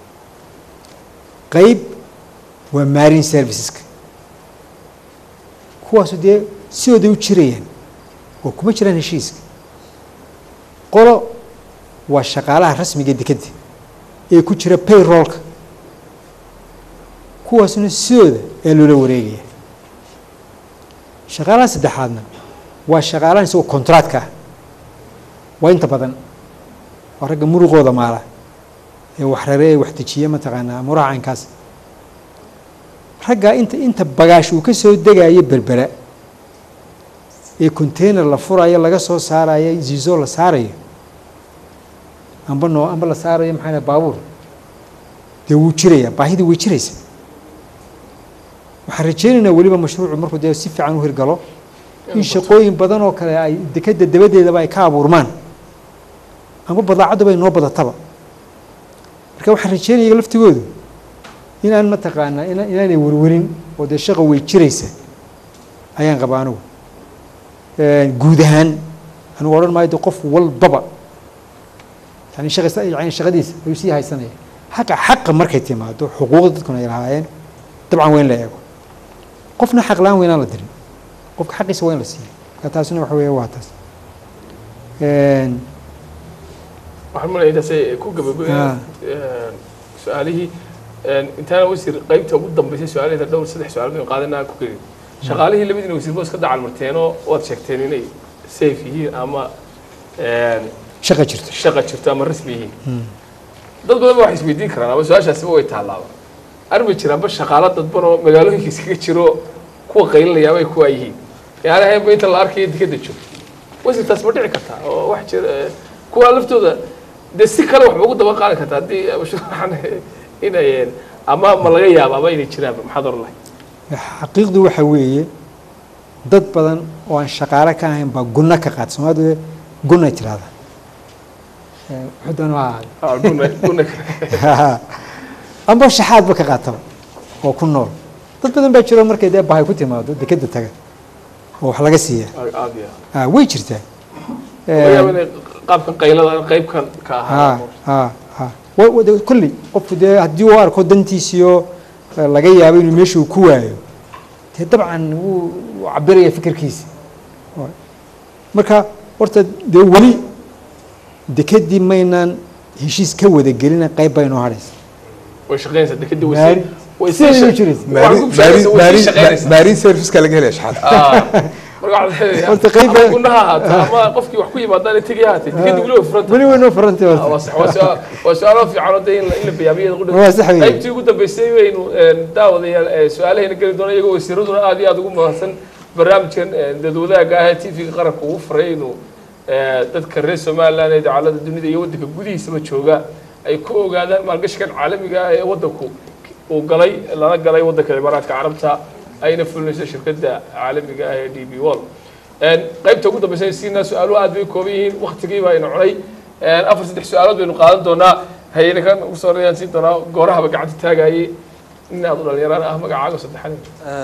S9: qayb waa marine serviceska kuwaasu dee sidooday u jirayaan oo kuma jiraan heshiiska qolo waa shaqaalaha rasmiga dekedda ee ku jira payrollka kuwaasuna sidooda ee loola wareegaya shaqaalaha saddexaadna waa shaqaalahan isagoo contractka ah waa inta badan waa ragga muruqooda maala ee wax rare ee wax dejiya mataqaanaa muraha caynkaas raggaa inta inta bagaash uu ka soo degayo berbera ee container la furayo laga soo saarayo zizo la saarayo amba noo amba la saarayo maxaa dhahay baabuur dee wuu jirayaa baahidii way jiraysa waxaan rajeynaynaa weliba mashruucu markuu dee si fiican u hirgalo in shaqooyin badan oo kale ay dekeda dabadeedaba ay ka abuurmaan amba badaacadduba ay noo badataba marka waxaan rajeynaya laftigoodu inaan mataqaanaa ina inaanay warwarin oo dee shaqa way jiraysa ayaan qabaa anigu guud ahaan anigu odhan maayo de qof walbaba yani shaqaysa yani shaqadiisa ayuu sii haysanaya xaqa xaqa markay timaado xuquuqda dadkuna ay lahaayeen dabcan waa in la eego qofna xaq la-aan weynaan la dirin qofka xaqiisa waa in la siiyo marka taasina waxa weeye waa taas
S1: waxaan malaya intaasay ku gabagabeen su-aalihii intaana wasiir qaybta ugu dambeysay su-aalaheeda dhowr saddex su-aal baynu qaadanaa ku kelin shaqaalihii labadiina wasiir boos ka dacal marteenoo waad sheegteen inay safe yihiin ama
S9: shaqa jirto
S1: shaqa jirto ama rasmi yihiin dad badan ba waxay isweydiin karaan ama su-aashaasiba way taalaaba arma jiraanba shaqaalo dadban oo magaalooyinka iskaga jiro kuwa qaylinaya bay kuwa yihiin yaani haynba inta la arkayo dekeda joogto wasirtaas ma dhici kartaa oo wax jira eh, kuwa laftooda dee si kale waxba ugu daba qaadi kartaa haddii mashruucan inay ama ma laga yaabo ama inay jiraan maxaad oran lahay
S9: xaqiiqdu waxa weeye dad badan oo aan shaqaale ka ahayn baa gunno ka qaata soomaalidu gunnay tirahdaa Eh, wuxuu doona ha ahaado
S1: Ah, guna- guna-
S9: amba shaxaadba ka qaataba oo ku nool dad badan baa jiro markay dee bahay ku timaado dekeda taga oo wax laga siiya
S1: aad iyo
S9: Ah, way jirtaa
S1: aad. laga yaabo inay qaabkan qaylada qaybkan ka ahaa
S9: ha ha ha wa- wa- de- kolley qofku dee haddii uu arko dantiisiyo eh, laga yaabo inuu meesha uu ku waayo dee dabcan wuu wuu cabiraya fikirkiisa Wa- marka horta dee weli dekedii maynaan heshiis ka wada gelina qayb baynoo hadhaysa
S1: way shaqeynaysaa dekeda way
S9: Maari-
S1: sii- way
S9: sideeda
S1: sii
S9: u
S1: shaq-
S9: jiraysa.
S1: waa ku shaqeynaysaa, way sii shaqeynaysaa.
S8: maarin serviceka laga helaya shaxaad
S1: Ah, marka waxaad leedahay,
S9: Horta qayb
S1: ama
S9: baa-
S1: gunaha ahaato ama qofkii wax ku yimaadaan ay tegi ahaatee dekeda weli way furanta
S9: weli waynoo furantay
S1: Ah,
S9: horta
S1: waa sax- waa su'aal- waa su-aalo fiican oo dee in la- in la biyaamiyada qudhis-
S9: Waa sax weeye.
S1: qaybtii ugu dambeysay waynu een, daawadayaal ee, su-aalaheena geli doona iyagoo wasiiraduna aad iyo aad ugu mahadsan barnaamijkan een, dad wadaagga ah ee tv-ga qaranka ugu faray inuu ee, dadka reer somaliland ee dacalada dunida iyo waddanka gudihiisaba jooga ay ku ogaadaan maalgashigan caalamiga ah ee waddanku uu galay lana galay waddanka imaaraadka carabta ayna fulinayso shirkadda caalamiga ah ee d b wall Een, qaybta ugu dambeysay siina su-aaluhu aad bay u kooban yihiin waktigii baa ina cunay Een, afar saddex su-aalood baynu qaadan doonaa hayna kan ugu soo horreeyaan siin doonaa goorahaba gacanta taagayay nin aad u dhalinyaraan ah magacaaga saddexaad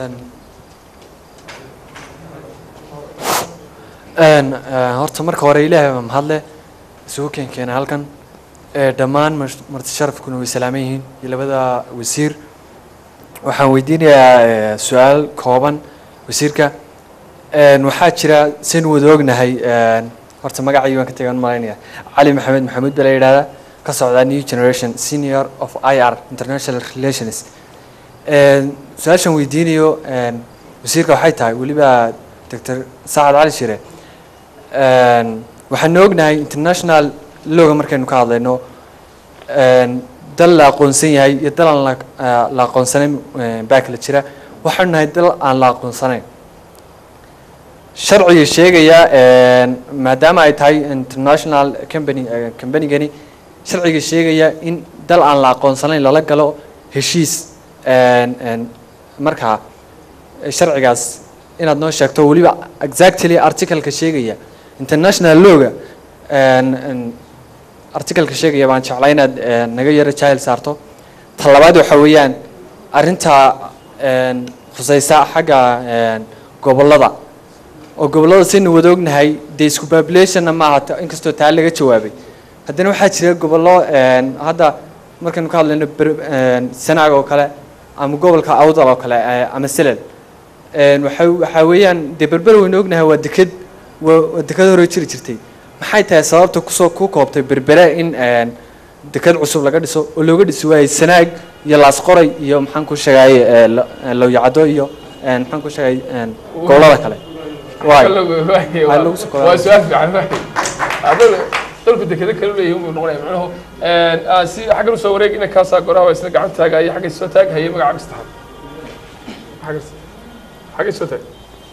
S10: Een, eh, horta marka hore ilaahay baa mahadle isugu keenkeena halkan Eh, dhammaan mas- marti sharafkuna way salaaman yihiin iyo labada wasiir waxaan weydiinayaa eh, su-aal kooban wasiirka Een, waxaa jira sin wada ognahay een, horta magacii waan ka tegan malaynaya cali maxamed maxamuud baa la yidhahdaa ka socdaa new generation senior of ir international relations Een, su-aashan weydiinayo een, wasiirka waxay tahay weliba doctor sacad cali shire Een, waxaan ognahay international looga markaynu ka hadlayno een, dal la aqoonsan yahay iyo dal aan la- eh, la aqoonsanayn eh, baa kala jira waxaanu nahay dal aan la aqoonsanayn sharciga sheegaya een, maadaama ay tahay international company eh, companygani sharciga sheegaya in dal aan la aqoonsanayn lala galo heshiis een, een, markaa eh, sharcigaas inaad noo sheegto weliba exactly articleka sheegaya international lawga een, een, articleka sheegaya baan jeclaa inaad eh, naga yaro jahil saarto ta labaad waxa weeyaan arrinta een, khusaysa xagga een, gobollada oo gobollada saynu wada ognahay dee isku populationna ma aha ta- inkastoo taa laga jawaabay haddana waxaa jira gobollo een, hadda markaynu ka hadlayno ber- een, sanaag oo kale ama gobolka awdal oo kale eh, ama selel Een, waxa waxaa weeyaan dee berber waynu ognahay waa deked waa waa deked hore jiri jirtay maxay tahay sababta kusoo ku koobtay berbere in een, deked cusub laga dhiso oo looga dhisi waayey sanaag iyo laasqoray iyo maxaan ku sheegay lowyacado iyo een, maxaan ku sheegay een, gobollada kale Waay. Waxaa lagu soo
S1: waa su-aal fiican waay. Adal- dalku dekeda kale leeyahay unbuu noqonaya macnuhu Een, ah, si xaggan usoo wareeg ina kaasaa goraha waa isna gacan taagaya xagga soo taag haye magacaaga saddexaad xagga xagga soo taag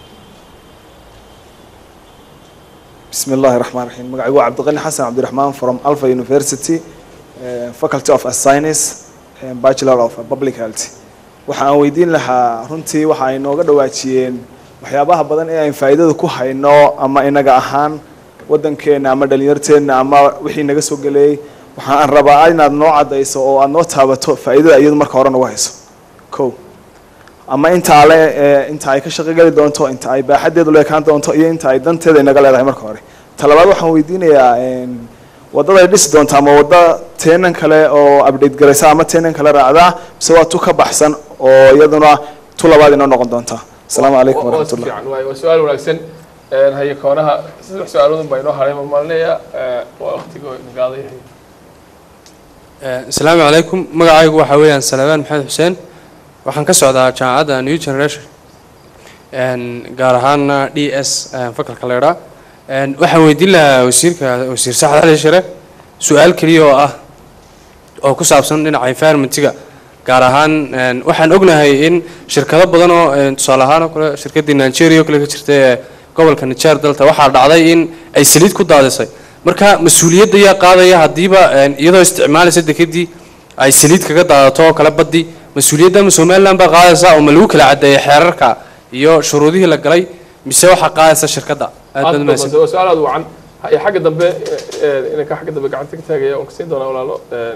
S11: بسم الله الرحمن الرحيم مقعي عبد الغني حسن عبد الرحمن from Alpha University uh, Faculty of Science and Bachelor of Public Health waxaan weydiin lahaa runtii waxa ay nooga dhawaajiyeen waxyaabaha badan ee aan faa'iidada ku hayno ama inaga ahaan wadankeena ama dhalinyarteena ama wixii naga soo galeeyay waxaan rabaa inaad noo cadayso oo aad noo taabato faa'iidada iyadu marka hore nagu hayso kow ama inta ale ee inta ay ka shaqogeli doonto inta ay baaxadeedu leekaan doonto iyo inta ay danteeda inaga leedahay marka hore talabaad waxaan weydiinayaa een, wadada ay dhisi doonta ama wadda teenan kale oo update garaysa ama teenan kale raacdaa mise waa tu ka baxsan oo iyaduna tu labaad inoo noqon doonta asalaamu calaykum
S1: Waa- waa si
S11: waraxmatullah
S1: fiican waay waa su-aal wanaagsan Een, haye koonaha saddex su-aaloodun baa inoo haray ma maalinaya waa waqtiga nagaaday haye
S12: asalaamu calaykum magacaygu waxaa weeyaan salabaan maxamed xuseen waxaan ka socdaa jaamacadda new generation Een, gaar ahaana d s fakalka leedhaa waxaan weydiin lahaa wasiirka wasiir saxad cali shire su-aal keliya oo ah oo ku saabsan dhinaca environmentiga gaar ahaan een, waxaan ognahay in shirkado badan oo een, tusaale ahaan oo kale shirkaddii nigeria oo kale ka jirta ee gobolka niger dalta waxaa dhacday in ay saliid ku daadisay marka mas-uuliyadda yaa qaadaya haddiiba een, iyadoo isticmaalaysa dekedii ay saliid kaga daadato oo kale baddi mas-uuliyadda ma somaliland baa qaadaysa oo ma lagu kala cadeeyay xeerarka iyo shuruudihii la galay mise waxaa qaadaysa shirkadda aad baad mahadsan
S1: waa su-aal aad wacan iyo xagga dambe eh, inanka xagga dambe gacanta ka taagaya oon kasiin doonaa walaalo Eh,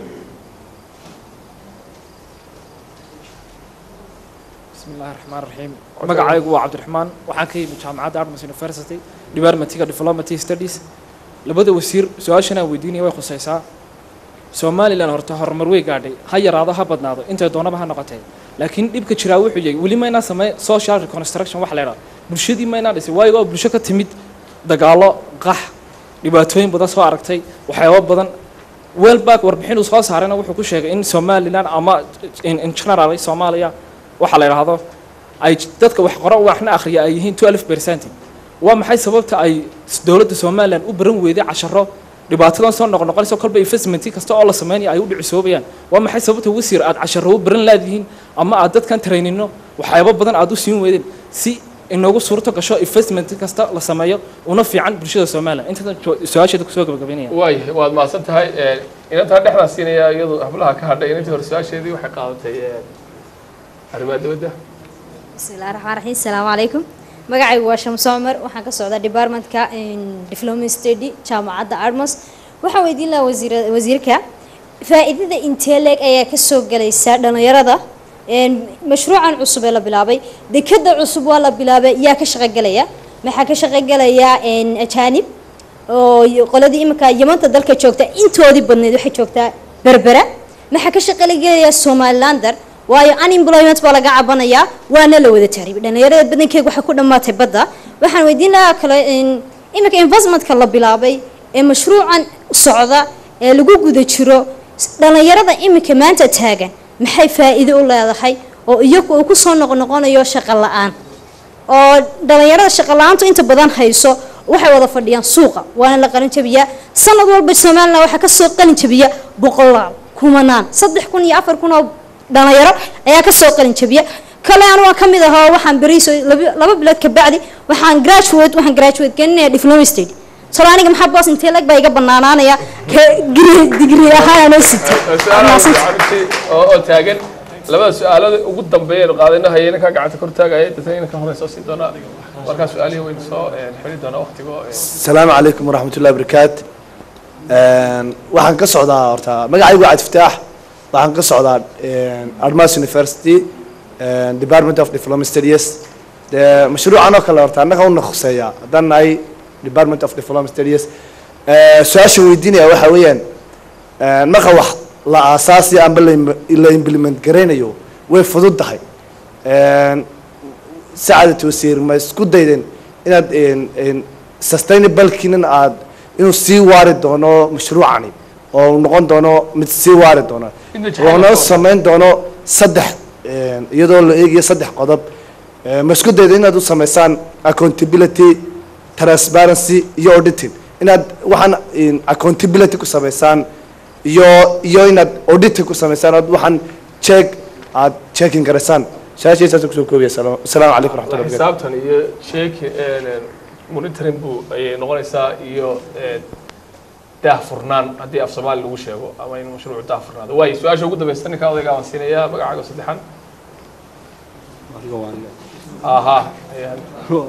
S13: بسم الله الرحمن الرحيم magacaygu waa cabdiraxmaan waxaan ka yimid jaamacadda Artemis University departmentiga diplomacy studies labada wasiir su-aashan aan weydiinaya way khusaysaa somalilan horta horumar wey gaadhay ha yaraado ha badnaado intay doonaba ha noqotee laakiin dhibka jiraa wuxuu yahay weli maynaa samey social reconstruction wax la idhaha bulshadii maynaa dhisay waayo oo bulsho ka timid dagaallo qax dhibaatooyin badan soo aragtay waxyaabo badan welback warbixin uu soo saarayna wuxuu ku sheegay in somalilan ama in in general soomaaliya waxa la idhaahdo ay dadka wax qora waxna akhriya ay yihiin 12 percent waa maxay sababta ay dowladda somalilan u baran weyday casharo dhibaatadan soo noqnoqonayso kolba investment kasta oo la sameynaya ay u dhicisoobayaan waa maxay sababta wasiir aad casharo u baran laadihiin ama aad dadkan trainino waxyaabo badan aad u siin weydeen si inoogu suurto gasho investment kasta la sameeyo una fiican bulshada somalilan intaas su-aasheeda kusoo gabagabaynaya
S1: waayahay waad mahadsan tahay Eh, inantaa dhexdaa siinaya iyadu hablaha ka hadhay inantii hore su-aasheedii waxay qaadatay eh, arrimaha dibadda
S14: بسم الله الرحمن الرحيم السلام عليكم magacaygu waa shamso cumar waxaan ka socdaa departmentka diplomacy study jaamacadda armos waxaan weydiin lahaa wasiir wasiirka faa'iidada intee leeg ayaa ka soo galaysa dhalinyarada een, mashruucan cusub ee la bilaabay dekada cusub waa la bilaabay yaa ka shaqogelaya maxaa ka shaqogelaya een, ajaanib oo y- qoladii iminka yamanta dalka joogta intoodii badneyd waxay joogtaa berbera maxaa ka shaqogelaya somalilander waayo unemployment baa laga cabanayaa waana la wada taariibay dhalinyarada badankeega waxay ku dhammaatay badda waxaan weydiin lahaa kale in iminka investmentka la bilaabay ee mashruucan socda ee lagu guda jiro s- dhalinyarada iminka maanta taagan maxay faa'iido u leedahay oo iyagu uu kusoo noqnoqonayo shaqo la-aan oo dhalinyarada shaqo la-aantu inta badan hayso waxay wada fadhiyaan suuqa waana la qalin jabiyaa sanad walba somalilan waxaa kasoo qalin jabiya boqolaal kumanaan saddex kun iyo afar kun oo dhalinyaro ayaa kasoo qalin jabiya kale anu waan kamid ahoo waxaan beriso laba laba bilood ka bacdi waxaan graduate waxaan graduate gelinaya diploma stage solo aniga maxaa boos intee lag baa iga banaanaanaya ka digri ahaan anoo sita
S1: su-aalaha gacantii oo oo taagan labada su-aalada ugu dambeeyaynu qaadayna haya inankaa gacanta kor taagaya dadna inanka hore soo siin doonaa markaa su-aalihii waynu soo eh, xiri doonaa waqtigoo eh,
S11: السلام عليكم ورحمة الله وبركاته Een, waxaan ka socdaa horta magacaygu waa cabdifataax waxaan ka socdaa een, Armas University een, Department of Diplomacy Studies dee mashruucan oo kale horta annaga una khuseeya haddaan nahay Department of Diplomacy Studies Ee, su-aasha weydiinaya waxa weeyaan een, marka wax la aasaasi amba la im- la implement garaynayo way fudud tahay Een, sacadat wasiir ma isku daydeen inaad een, een, sustainable-kiinan aad inuu sii waari doono mashruucani oo uu noqon doono mid sii waari doono
S1: Inta jacayl
S11: loona
S1: oo-
S11: samayn doono saddex een, iyadoo la eegayo saddex qodob Ee, ma isku dayda inaad u samaysaan accountability transparency iyo auditing inaad waxaan een, accountability ku samaysaan iyo iyo inaad auditing ku samaysaan ood waxaan check aad checking garaysaan su-aashaysaas kusoo koobaya asalaamu calaykum waraxmatullahi wabarakatu
S1: xisaabtan iyo sheeki monitoring buu ayay noqonaysaa iyo eh, daahfurnaan haddii af soomaali lagu sheego ama in mashruucu daahfurnaado waayo su-aasha ugu dambeysa ninka odayga waan siinayaa magacaaga saddexan aha ayaan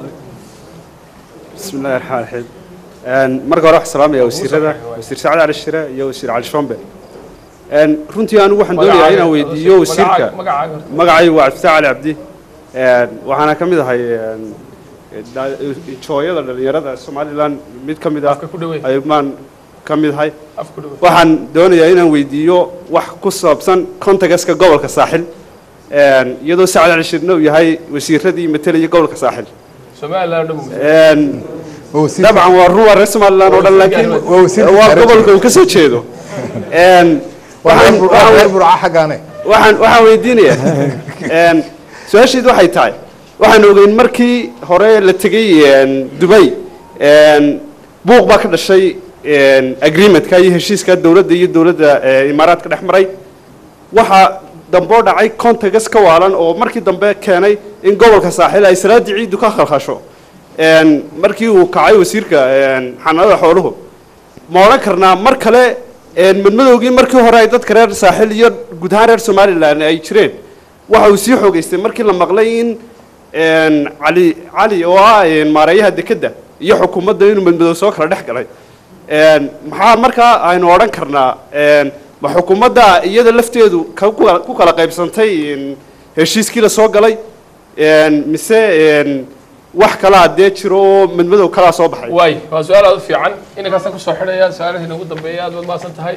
S15: بسم الله الرحمن الرحيم een marka hore waxaan salaamayaa wasiirada wasiir sacad cali shire iyo wasiir cali shombe een runtii anigu waxaan doonayaa inaan weydiiyo wasiirka
S1: magacaaga horta.
S15: magacaygu waa cabdifatax cali cabdi een waxaana ka mid ahay een da- jooyada dhalinyarada somalilan mid ka mid ah aymaan ka mid ahay waxaan doonayaa inaan weydiiyo wax ku saabsan contagaska gobolka saaxil een iyadoo sacad cali shirna uu yahay wasiiradii matelaya gobolka saaxil
S1: somaliland dhan
S15: een dabcan waa ruwa reer somaliland oo dhan laakiin waa gobolka uu ka soo jeedo een waxaan waxaan waxaan waxaan weydiinayaa een su-aasheedu waxay tahay waxaan ogeyn markii hore la tegey een dubay een buuq baa ka dhashay een agreementka iyo heshiiska dowladda iyo dowladda ee imaaraadka dhex maray waxaa dambe oo dhacay contegas ka waalan oo markii dambe keenay in gobolka saaxil ay salaadii ciiddu ka khalkhasho Een, markii uu kacay wasiirka een, xanaanada xooluhu ma odhan karnaa mar kale een, madmadowgii markii hore ay dadka reer saaxil iyo guud ahaan reer somalilan ay jireen waxa uu sii xoogeystay markii la maqlay in een, cali cali oo ah een, maareeyaha dekedda iyo xukuumadda inuu madmadow soo kala dhex galay Een, maxaa markaa aynu odhan karnaa een, ma xukuumadda iyada lafteedu ka- ku kala- ku kala qaybsantay een, heshiiskii la soo galay een, mise een, wax kalaa dee jiro oo madmadow kalaa soo baxay
S1: waay waa su-aal aad u fiican inankaasaan kusoo xidhaya su-aalahii nagu dambeeya aad baad mahadsan tahay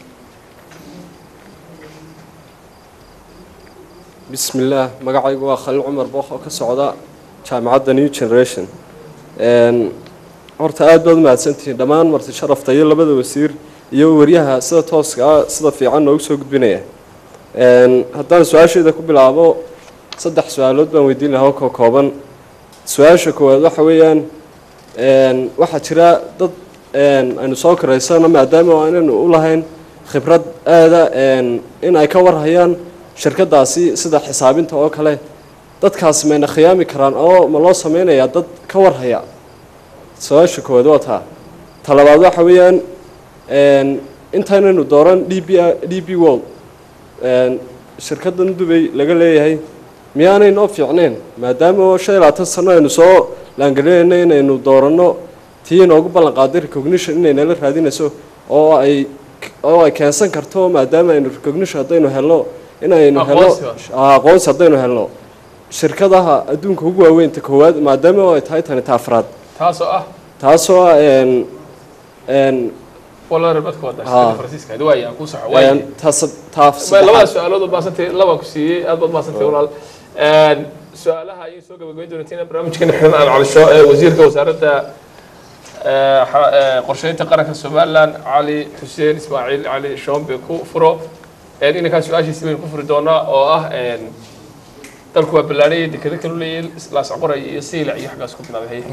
S16: بسم الله magacaygu waa khaliil cumar book oo ka socda jaamacadda new generation Een, horta aad baad umahadsantihiin dhammaan marti sharafta iyo labada wasiir iyo waryaha sida tooska ah sida fiican noogu soo gudbinaya Een, haddaan su-aashayda ku bilaabo saddex su-aalood baan weydiin lahaa oo ka kooban su-aasha koowaad waxa weeyaan een, waxaa jira dad een, aynu soo karaysano maadaama aanaynu u lahayn khibrad aada een, in ay ka warhayaan shirkadaasi sida xisaabinta oo kale dadkaasi mayna khiyaami karaan oo ma loo sameynayaa dad ka warhaya su-aasha koowaad waa taa ta labaad waxa weeyaan een, intaynaynu dooran d b d b world een, shirkaddan dubay laga leeyahay miyaanay noo fiicneen maadaama oo shan iyo labaatan sano aynu soo laangelinayno inaynu dooranno tii inoogu ballan qaaday recognition inay nala raadinayso oo ay oo ay keensan karto maadaama aynu recognition haddaynu helno inaynu helno
S1: Aqoonsi
S16: Ah, aqoonsi haddaynu helno shirkadaha adduunka ugu waaweynta koowaad maadaama oo ay tahay tani ta afraad
S1: taasoo ah
S16: taasoo ah een een
S1: walaal badka wada
S16: Ah.
S1: shirkadda faransiiska hadi waaya ku saxo waaya
S16: een taas taas
S1: Ma- labada su-aalood oo baasantay laba ku siiyey aad baad baasantay walaal Een, su-aalaha ayay soo gabagabayn doontiin barnaamijkeena xiran aan calisho ee wasiirka wasaaradda ee, xa- ee, qorsheynta qaranka somaliland cali xuseen ismaaciil cali shombe ku furo Een, inankaa su-aashiisi baynu ku furi doonaa oo ah een, dalku waa ballaanayay dekado kalu leeyahay laascoray iyo siilac iyo xaggaas ku bilaabay haye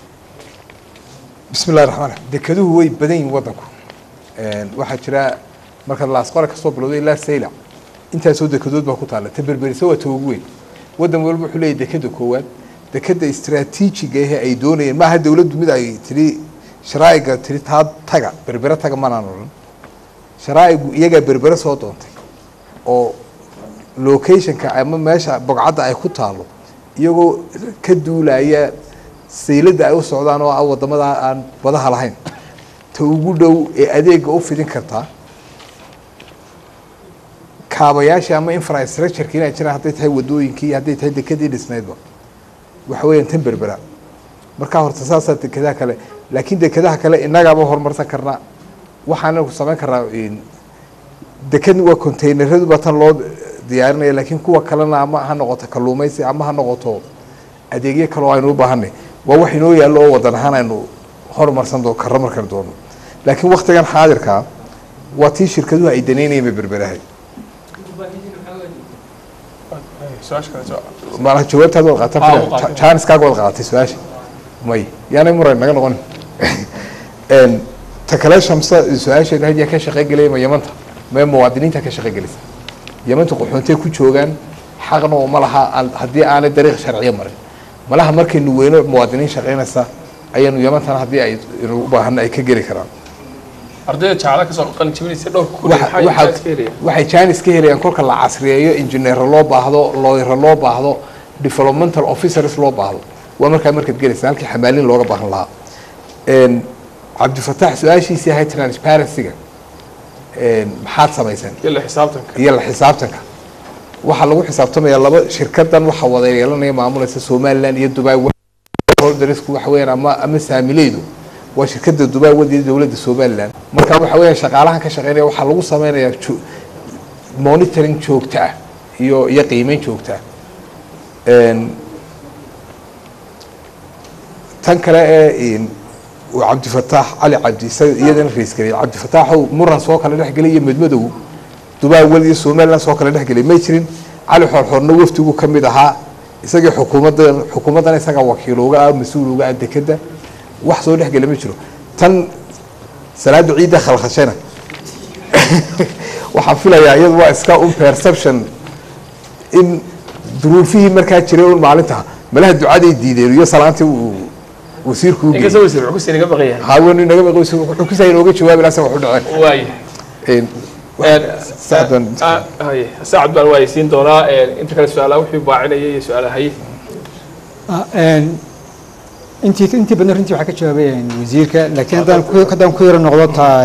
S8: bismi illahi raxmaan raxiim dekeduhu way badan yihiin waddanku Een, waxaa jira marka laasqora kasoo bilowday ilaa saylac intaasoo dekedood baa ku taalla ta berberisa waa ta ugu weyn waddan walba wuxuu leeyahay dekeda koowaad dekeda istaraatiijiga ahe ay doonayeen maaha dowladdu mid ay tiri sharaa'iga tiri taa taga berbere taga manaan odhan sharaa'igu iyagaa berbere soo doontay oo locationka ama meesha bogcadda ay ku taalo iyagoo ka duulaya sayladda ay u socdaan oo ah wadamada aan badaha lahayn ta ugu dhow ee adeega u fidin kartaa kaabayaashii ama infrastructureki inay jiraan hadday tahay wadooyinkii hadday tahay dekadii dhisnaydba waxa weeyaan tan berbera markaa horta saasaa dekadaha kale laakiin dekadaha kale innagaaba horumarsan karnaa waxaana samayn karnaa in- dekad waa containeradu baa tan loo diyaarinaya laakiin kuwa kalena ama ha noqoto kalluumaysi ama ha noqoto adeegyo kale oo aynu u baahanay waa wax inoo yaallo oo wadan ahaan aynu horumarsan doo karro markan doono laakiin waktigan xaadirkaa waa tii shirkaduhu ay danaynayeen bay berberahay
S1: su-aasha kale soo
S8: maanaha jawaabtaad wad qaatan
S1: Ah,
S8: filaya.
S1: u qaatay.
S8: Ja- jaaniskaaga wad qaadatay su-aasha may yaanay muran naga noqonin Een, ta kale shamsa su-aasheedu hadiya ka shaqeygelaya ma yamanta mee muwaadiniinta ka shaqeygelaysa yamanta qaxoontay ku joogaan xaqna uma laha aan- haddii aanay dariiq sharciya marin malaha markaynu weyno muwaadiniin shaqeynaysa ayaanu yamantana haddii ay inu u baahana ay ka geli karaan
S1: ardayda jaacada kasoo qalin jabinaysa dhowrka ku
S8: Waxa-
S1: maxay
S8: waxaad-
S1: jaacad ka helaya
S8: waxay jaanis ka helayaan kolka la casriyeeyo injineero loo baahdo looyaro loo baahdo developmental officers loo baahdo waa markaa markaad gelaysa halkii xamaalin looga baahan lahaa Een, cabdifataax su-aashiisii ahayd transparency-ga een, maxaad samayseen
S1: iyo la xisaabtanka
S8: iyo la xisaabtanka waxaa lagu xisaabtamaya laba shirkadan waxaa wada yeelanaya maamulaysa somaliland iyo dubai holdersku waxa weeyaan ama ama saamileydu waa shirkada dubai wadiya dowladda somaliland marka waxa weeyaan shaqaalahan ka shaqeynaya waxaa lagu sameynayaa jo- monitoring joogto ah iyo iyo qiimeyn joogto ah Een, tan kale ee een, uu cabdifataax cali cabdi isaga iyadana rais geliyay cabdifataaxow muran soo kala dhexgelay iyo medmadow dubai wal iyo somaliland soo kala dhexgelay may jirin cali xoorxoorna wafdigu ka mid ahaa isagii xukuumadda xukuumaddana isagaa wakiil uga ah mas-uul uga ah dekeda wax soo dhexgela ma jiro tan salaada ciidda khalkhashana waxaan filayaa iyadu waa iska un perception in duruufihii markaa jiray un maalinta malaha ducaday diideen iyo salaantii uu wasiirku u
S1: inkastoo wasiir wuxuu inaga baqaya
S8: haween inaga baqay wuxuu ku sahay inooga jawaabi lahaa wax u dhaceen
S1: waaya saacad baan waayeysiin doonaa inta kale su-aalaha wixii baacinaya iyo su-aalaha haye
S9: intii intii badan runtii waxaa ka jawaabay wasiirka laakiin haddaan ku haddaan ku yaro noqdo taa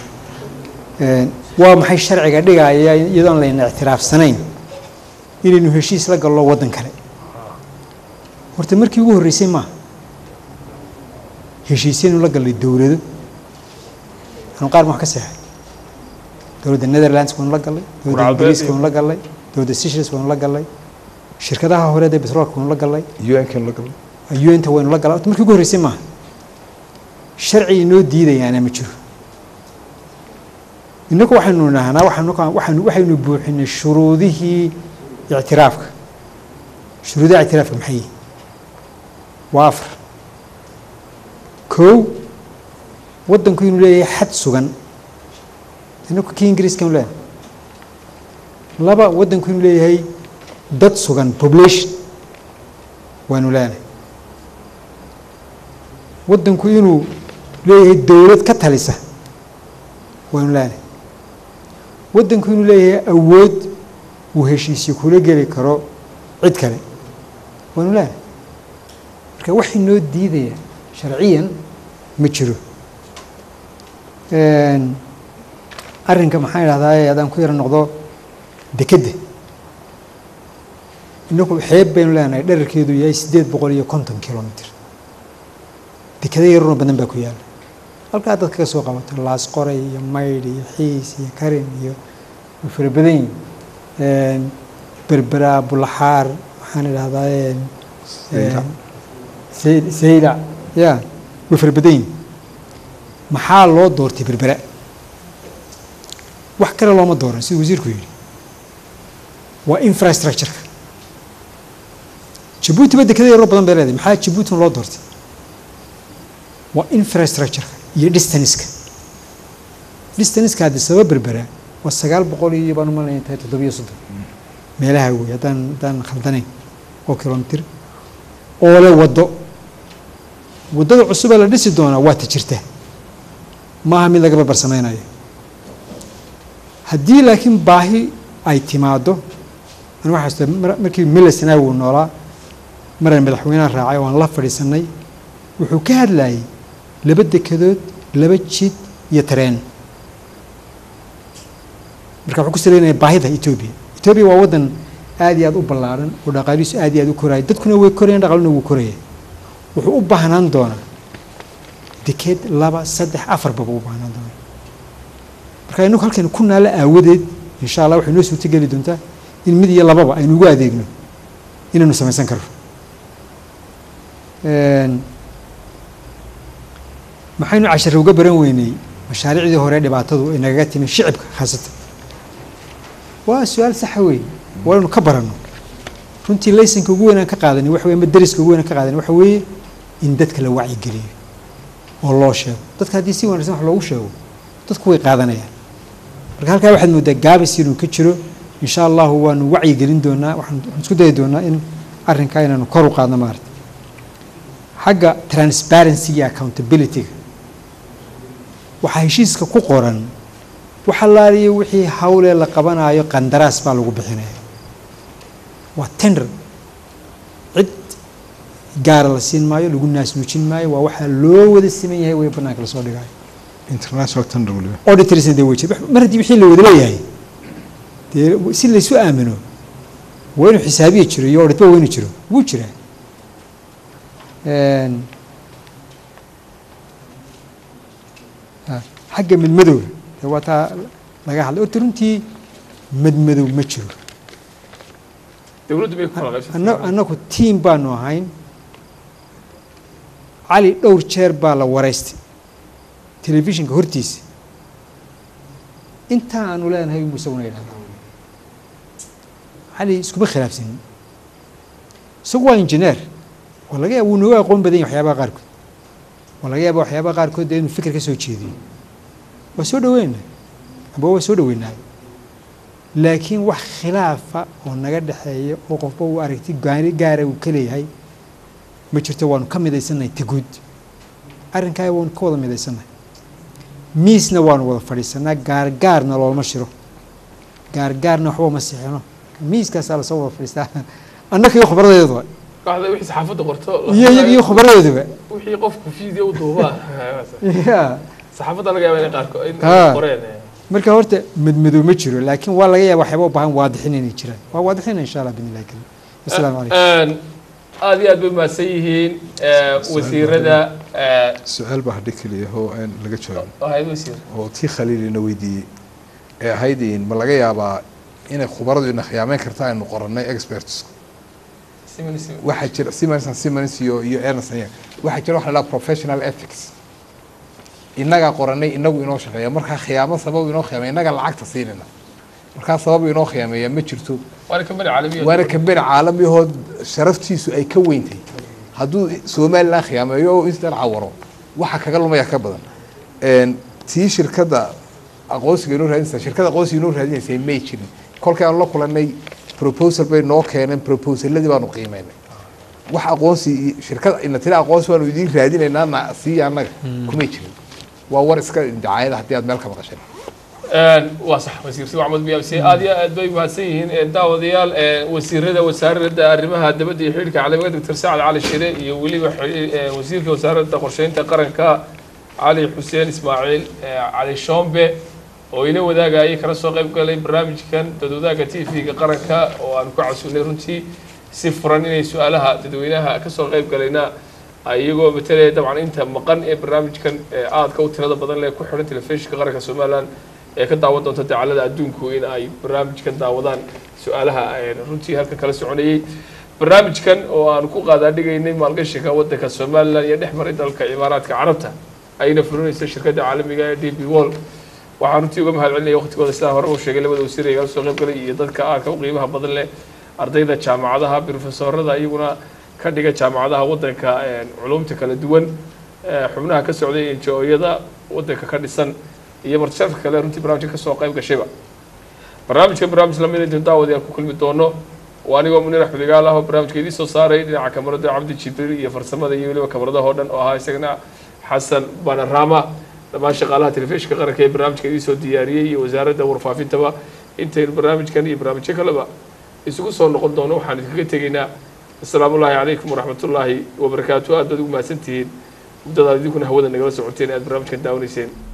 S9: waa maxay sharciga dhigaya iyadoon layna ictiraafsanayn inaynu heshiis la gallo waddan kale horta markii ugu horreysay maaha heshiisyaynu la gallay dowlado anu qaar ma wax ka seexay dowladda netherlands waanu la gallay dowladda ingiriiska waanu la gallay dowladda seychelles waanu la gallay shirkadaha horeed ee petroolka waanu la gallay
S8: un-kan la gallay
S9: un-ta waynu la gallay markii ugu horreysay maaha sharci inoo diidayaana ma jiro innagu waxaynu nahnaa waxaanu waxaynu waxaynu buuxinay shuruudihii ictiraafka shuruudaha ictiraafka maxay yihin waa afar kow waddanku inuu leeyahay xad sugan inaku kii ingiriiskanu leenahay laba waddanku inuu leeyahay dad sugan population waanu leenahay waddanku inuu leeyahay dowlad ka talisa waanu leenahay waddanku inuu leeyahay awood uu heshiisyo kula geli karo cid kale waanu leenahay marka wax inoo diidaya sharciyan ma jiro arrinka maxaan idhahdaa haddaan ku yaro noqdo dekedda inaku xeeb baynu leenahay dherarkeedu yahay siddeed boqol iyo konton kilomitr dekeda yararoo badan baa ku yaala halkaa dadka ka soo qabato laas qoray iyo maydh iyo xiis iyo karin iyo way fara badan yihin berberaa bulaxaar waxaan idhahdaa saylac ya way fara badan yihin maxaa loo doortay berbera wax kale looma dooran siduu wasiirku yidhi waa infrastructureka jabuuti ba dekeda yaroo badan bay leedahay maxaa jabuutina loo doortay waa infrastructureka iyo distanska distanska haddii sababa berbera waa sagaal boqol iyo baan umalaya tahay toddobiyo soddon meelaha wey haddaan haddaan khaldanayn oo kilomitr oo le waddo waddada cusubee la dhisi doonaa waa ta jirta maaha mid laga barbar samaynayo haddii laakiin baahi ay timaado an waxaa markii milisna wuu noolaa maran madaxweyneha raacay oo aan la fadhiisanay wuxuu ka hadlayay laba dekedood laba jid iyo tareen marka wuxuu ku saleynaya baahida etoobiya etoobiya waa waddan aad iyo aad u ballaaran oo dhaqaalihiisu aad iyo aad u koraya dadkuna way korayaan dhaqaaluna wuu koraya wuxuu u baahnaan doonaa deked laba saddex afarbaba u baahnaan doonaa marka inagu halkaynu ku naala aawadeed insha allah waxay noo suurto geli doontaa in mid iyo lababa aynu ugu adeegno inaynu samaysan karno maxaynu cashare uga baran weynay mashaariicdii hore dhibaatadu ay nagaga timi shicibka khaasatan waa su-aal saxa wey waa inaynu ka baranno runtii laysanka ugu weynaan ka qaadanay waxa weye ama dariska ugu weynaan ka qaadanay waxa weeye in dadka la wacyigeliyo oo loo sheego dadka haddii si wanaagsan wax loogu sheego dadku way qaadanayaan marka halkaa waxaad moodaa gaabis inuu ka jiro insha allahu waanu wacyigelin doonaa waxaan waxaan isku dayi doonaa in arrinkaa inaanu kor u qaadno maarata xagga transparency iyo accountability-ga waxaa heshiiska ku qoran waxa laaliyo wixii hawlee la qabanayo qandaraas baa lagu bixinaya waa tender cid gaara la siin maayo lagu naasnuujin maayo waa waxaa loo wada siman yahay way banaanka lasoo dhigayo
S8: international tender waliba
S9: auditorsna dee way jira mar haddii wixii la wada leeyahay dee si laysu aamino waa inuu xisaabiya jiro iyo auditba waa inuu jiro wuu jiraa xagga madmadowga dee waa taa laga hadlay horta runtii madmadow ma jiro
S1: dowladdu bay ku kala qaybsatay
S9: anna- annagu tiim baanu ahayn cali dhowr jeer baa la waraystay telefishinka hortiisa intaa aanu leenahay unbu isaguna yidhahdaa cali iskuma khilaafsanin isagu waa injineer waa laga yaaba wuu nooga aqoon badan yahay waxyaabaha qaarkood waa laga yaaba waxyaabaha qaarkood dee inuu fikir ka soo jeediyo waa soo dhaweyna amba waa soo dhaweynaa laakiin wax khilaafa oo naga dhexeeya oo qofba uu aragti gaari gaara uu ka leeyahay ma jirto waanu ka midaysannahay taguud arrinkaa waanu ka wada midaysannahay miisna waanu wada fadhiisanaa gaargaarna loolma shiro gaargaarna waxba ma sixino miiskaasaa lasoo wada fadhiistaa annaka iyo khubradeeduba
S1: kooxda wixii saxaafadda qorto
S9: iyo iyaga iyo khubradeeduba
S1: wixii qofku video u duubaa
S9: ya
S1: saxaafadda laga yaaba inay qaarkood in
S9: Ha.
S1: qoreen
S9: marka horta madmadow ma jiro laakiin waa laga yaaba waxyaaba u baahan waadixin inay jiraan waa waadixina insha allah bidn illahi karim asalaamu calaykum
S1: aada iyo aad bay mahadsan yihiin eh, wasiirada eh,
S8: su-aal baa hadhi keliya oo aan laga jawaabin
S1: ahayd wasiir
S8: oo tii khaliilina weydiiyey ee ahayd in ma laga yaabaa inay khubaradu ina khiyaameyn karta aynu qorannay experts
S1: Simon, Simon.
S8: waxaa jira Siemens and Siemens iyo iyo Ernst and Young waxaa jira waxa la dhaha professional ethics innagaa qorannay inagu inoo shaqeeya markaa khiyaamo sabab inoo khiyaameya innaga lacagta siinayna markaa sabab inoo khiyaameeya ma jirto
S1: waana kambani caalamiya
S8: waana kambani caalamiyahood sharaftiisu ay ka weyntay hadduu somalilan khiyaameeyo oo intan cawaro waxa kaga lumaya ka badan Een, tii shirkadda aqoonsiga inoo raadinaysa shirkadda aqoonsiga inoo raadinaysay may jirin kolkii aanu la kulanay proposal bay noo keeneen proposaladii baanu qiimeynay wax aqoonsi iyo shirkad ina tira aqoonsi baanu idiin raadinaynaa na siiya annaga kumay jirin waa war iska dacaayada haddii aad meel ka maqasheen
S1: waa sax wasiir si maxamed biyamsi aad iyo aad bay mahadsan yihiin Eh, daawadayaal eh, wasiirada wasaaradda arrimaha dibadda iyo xidhiidhka caalamiga doctor sacad cali shire iyo weliba xi- eh, wasiirka wasaaradda qorsheynta qaranka cali xuseen ismaaciil eh, cali shombe oo ila wadaagayay kala soo qayb galay barnaamijkan dadwadaagga t v-ga qaranka oo aanu ka casuulnay runtii si furan inay su-aalaha dadweynaha kasoo qayb galayna ay iyagoo matalaya dabcan inta maqan ee barnaamijkan ee aadka u tirada badan leh ku xidhan telefishinka qaranka somaliland ee ka daawan doonta dacalada adduunku in ay barnaamijkan daawadaan su-aalaha ee runtii halkan kala soconayay barnaamijkan oo aan ku qaadaadhigaynay maalgashiga wadanka somaliland iyo dhex maray dalka imaaraadka carabta ayna fulinaysa shirkadda caalamiga ee d b wall waxaan runtii uga mahad celinaya waqtigooda sidaa hore uu sheegay labada wasiir ee igala soo qayb galay iyo dadka aadka u qiimaha badan leh ardayda jaamacadaha brofesorada iyaguna ka dhiga jaamacadaha wadanka een, culumta kala duwan ee, xubnaha ka socday enjooyada wadanka ka dhisan iyo martisharafka kale runtii barnaamijka kasoo qayb gashayba barnaamijka barnaamij lamid intu daawadayaal ku kulmi doono waa anigoo munir axmed igaal ah oo barnaamijka idiin soo saaray dhinaca kamarada cabdi jibriil iyo farsamada iyo weliba kamaradaha oo dhan oo ahaa isagana xasan banarama dhammaan shaqaalaha telefishinka qaranka ee barnaamijka idiin soo diyaariyey iyo wasaaradda warfaafintaba intaynu barnaamijkan iyo barnaamijyo kaleba isugu soo noqon doono waxaan idinkaga tegaynaa asalaamu ullaahi calaykum waraxmatullaahi wabarakaatu aad baad ugu mahadsantihiin muddadaad idinkuna hawada nagala socoteen aad barnaamijkan daawanayseen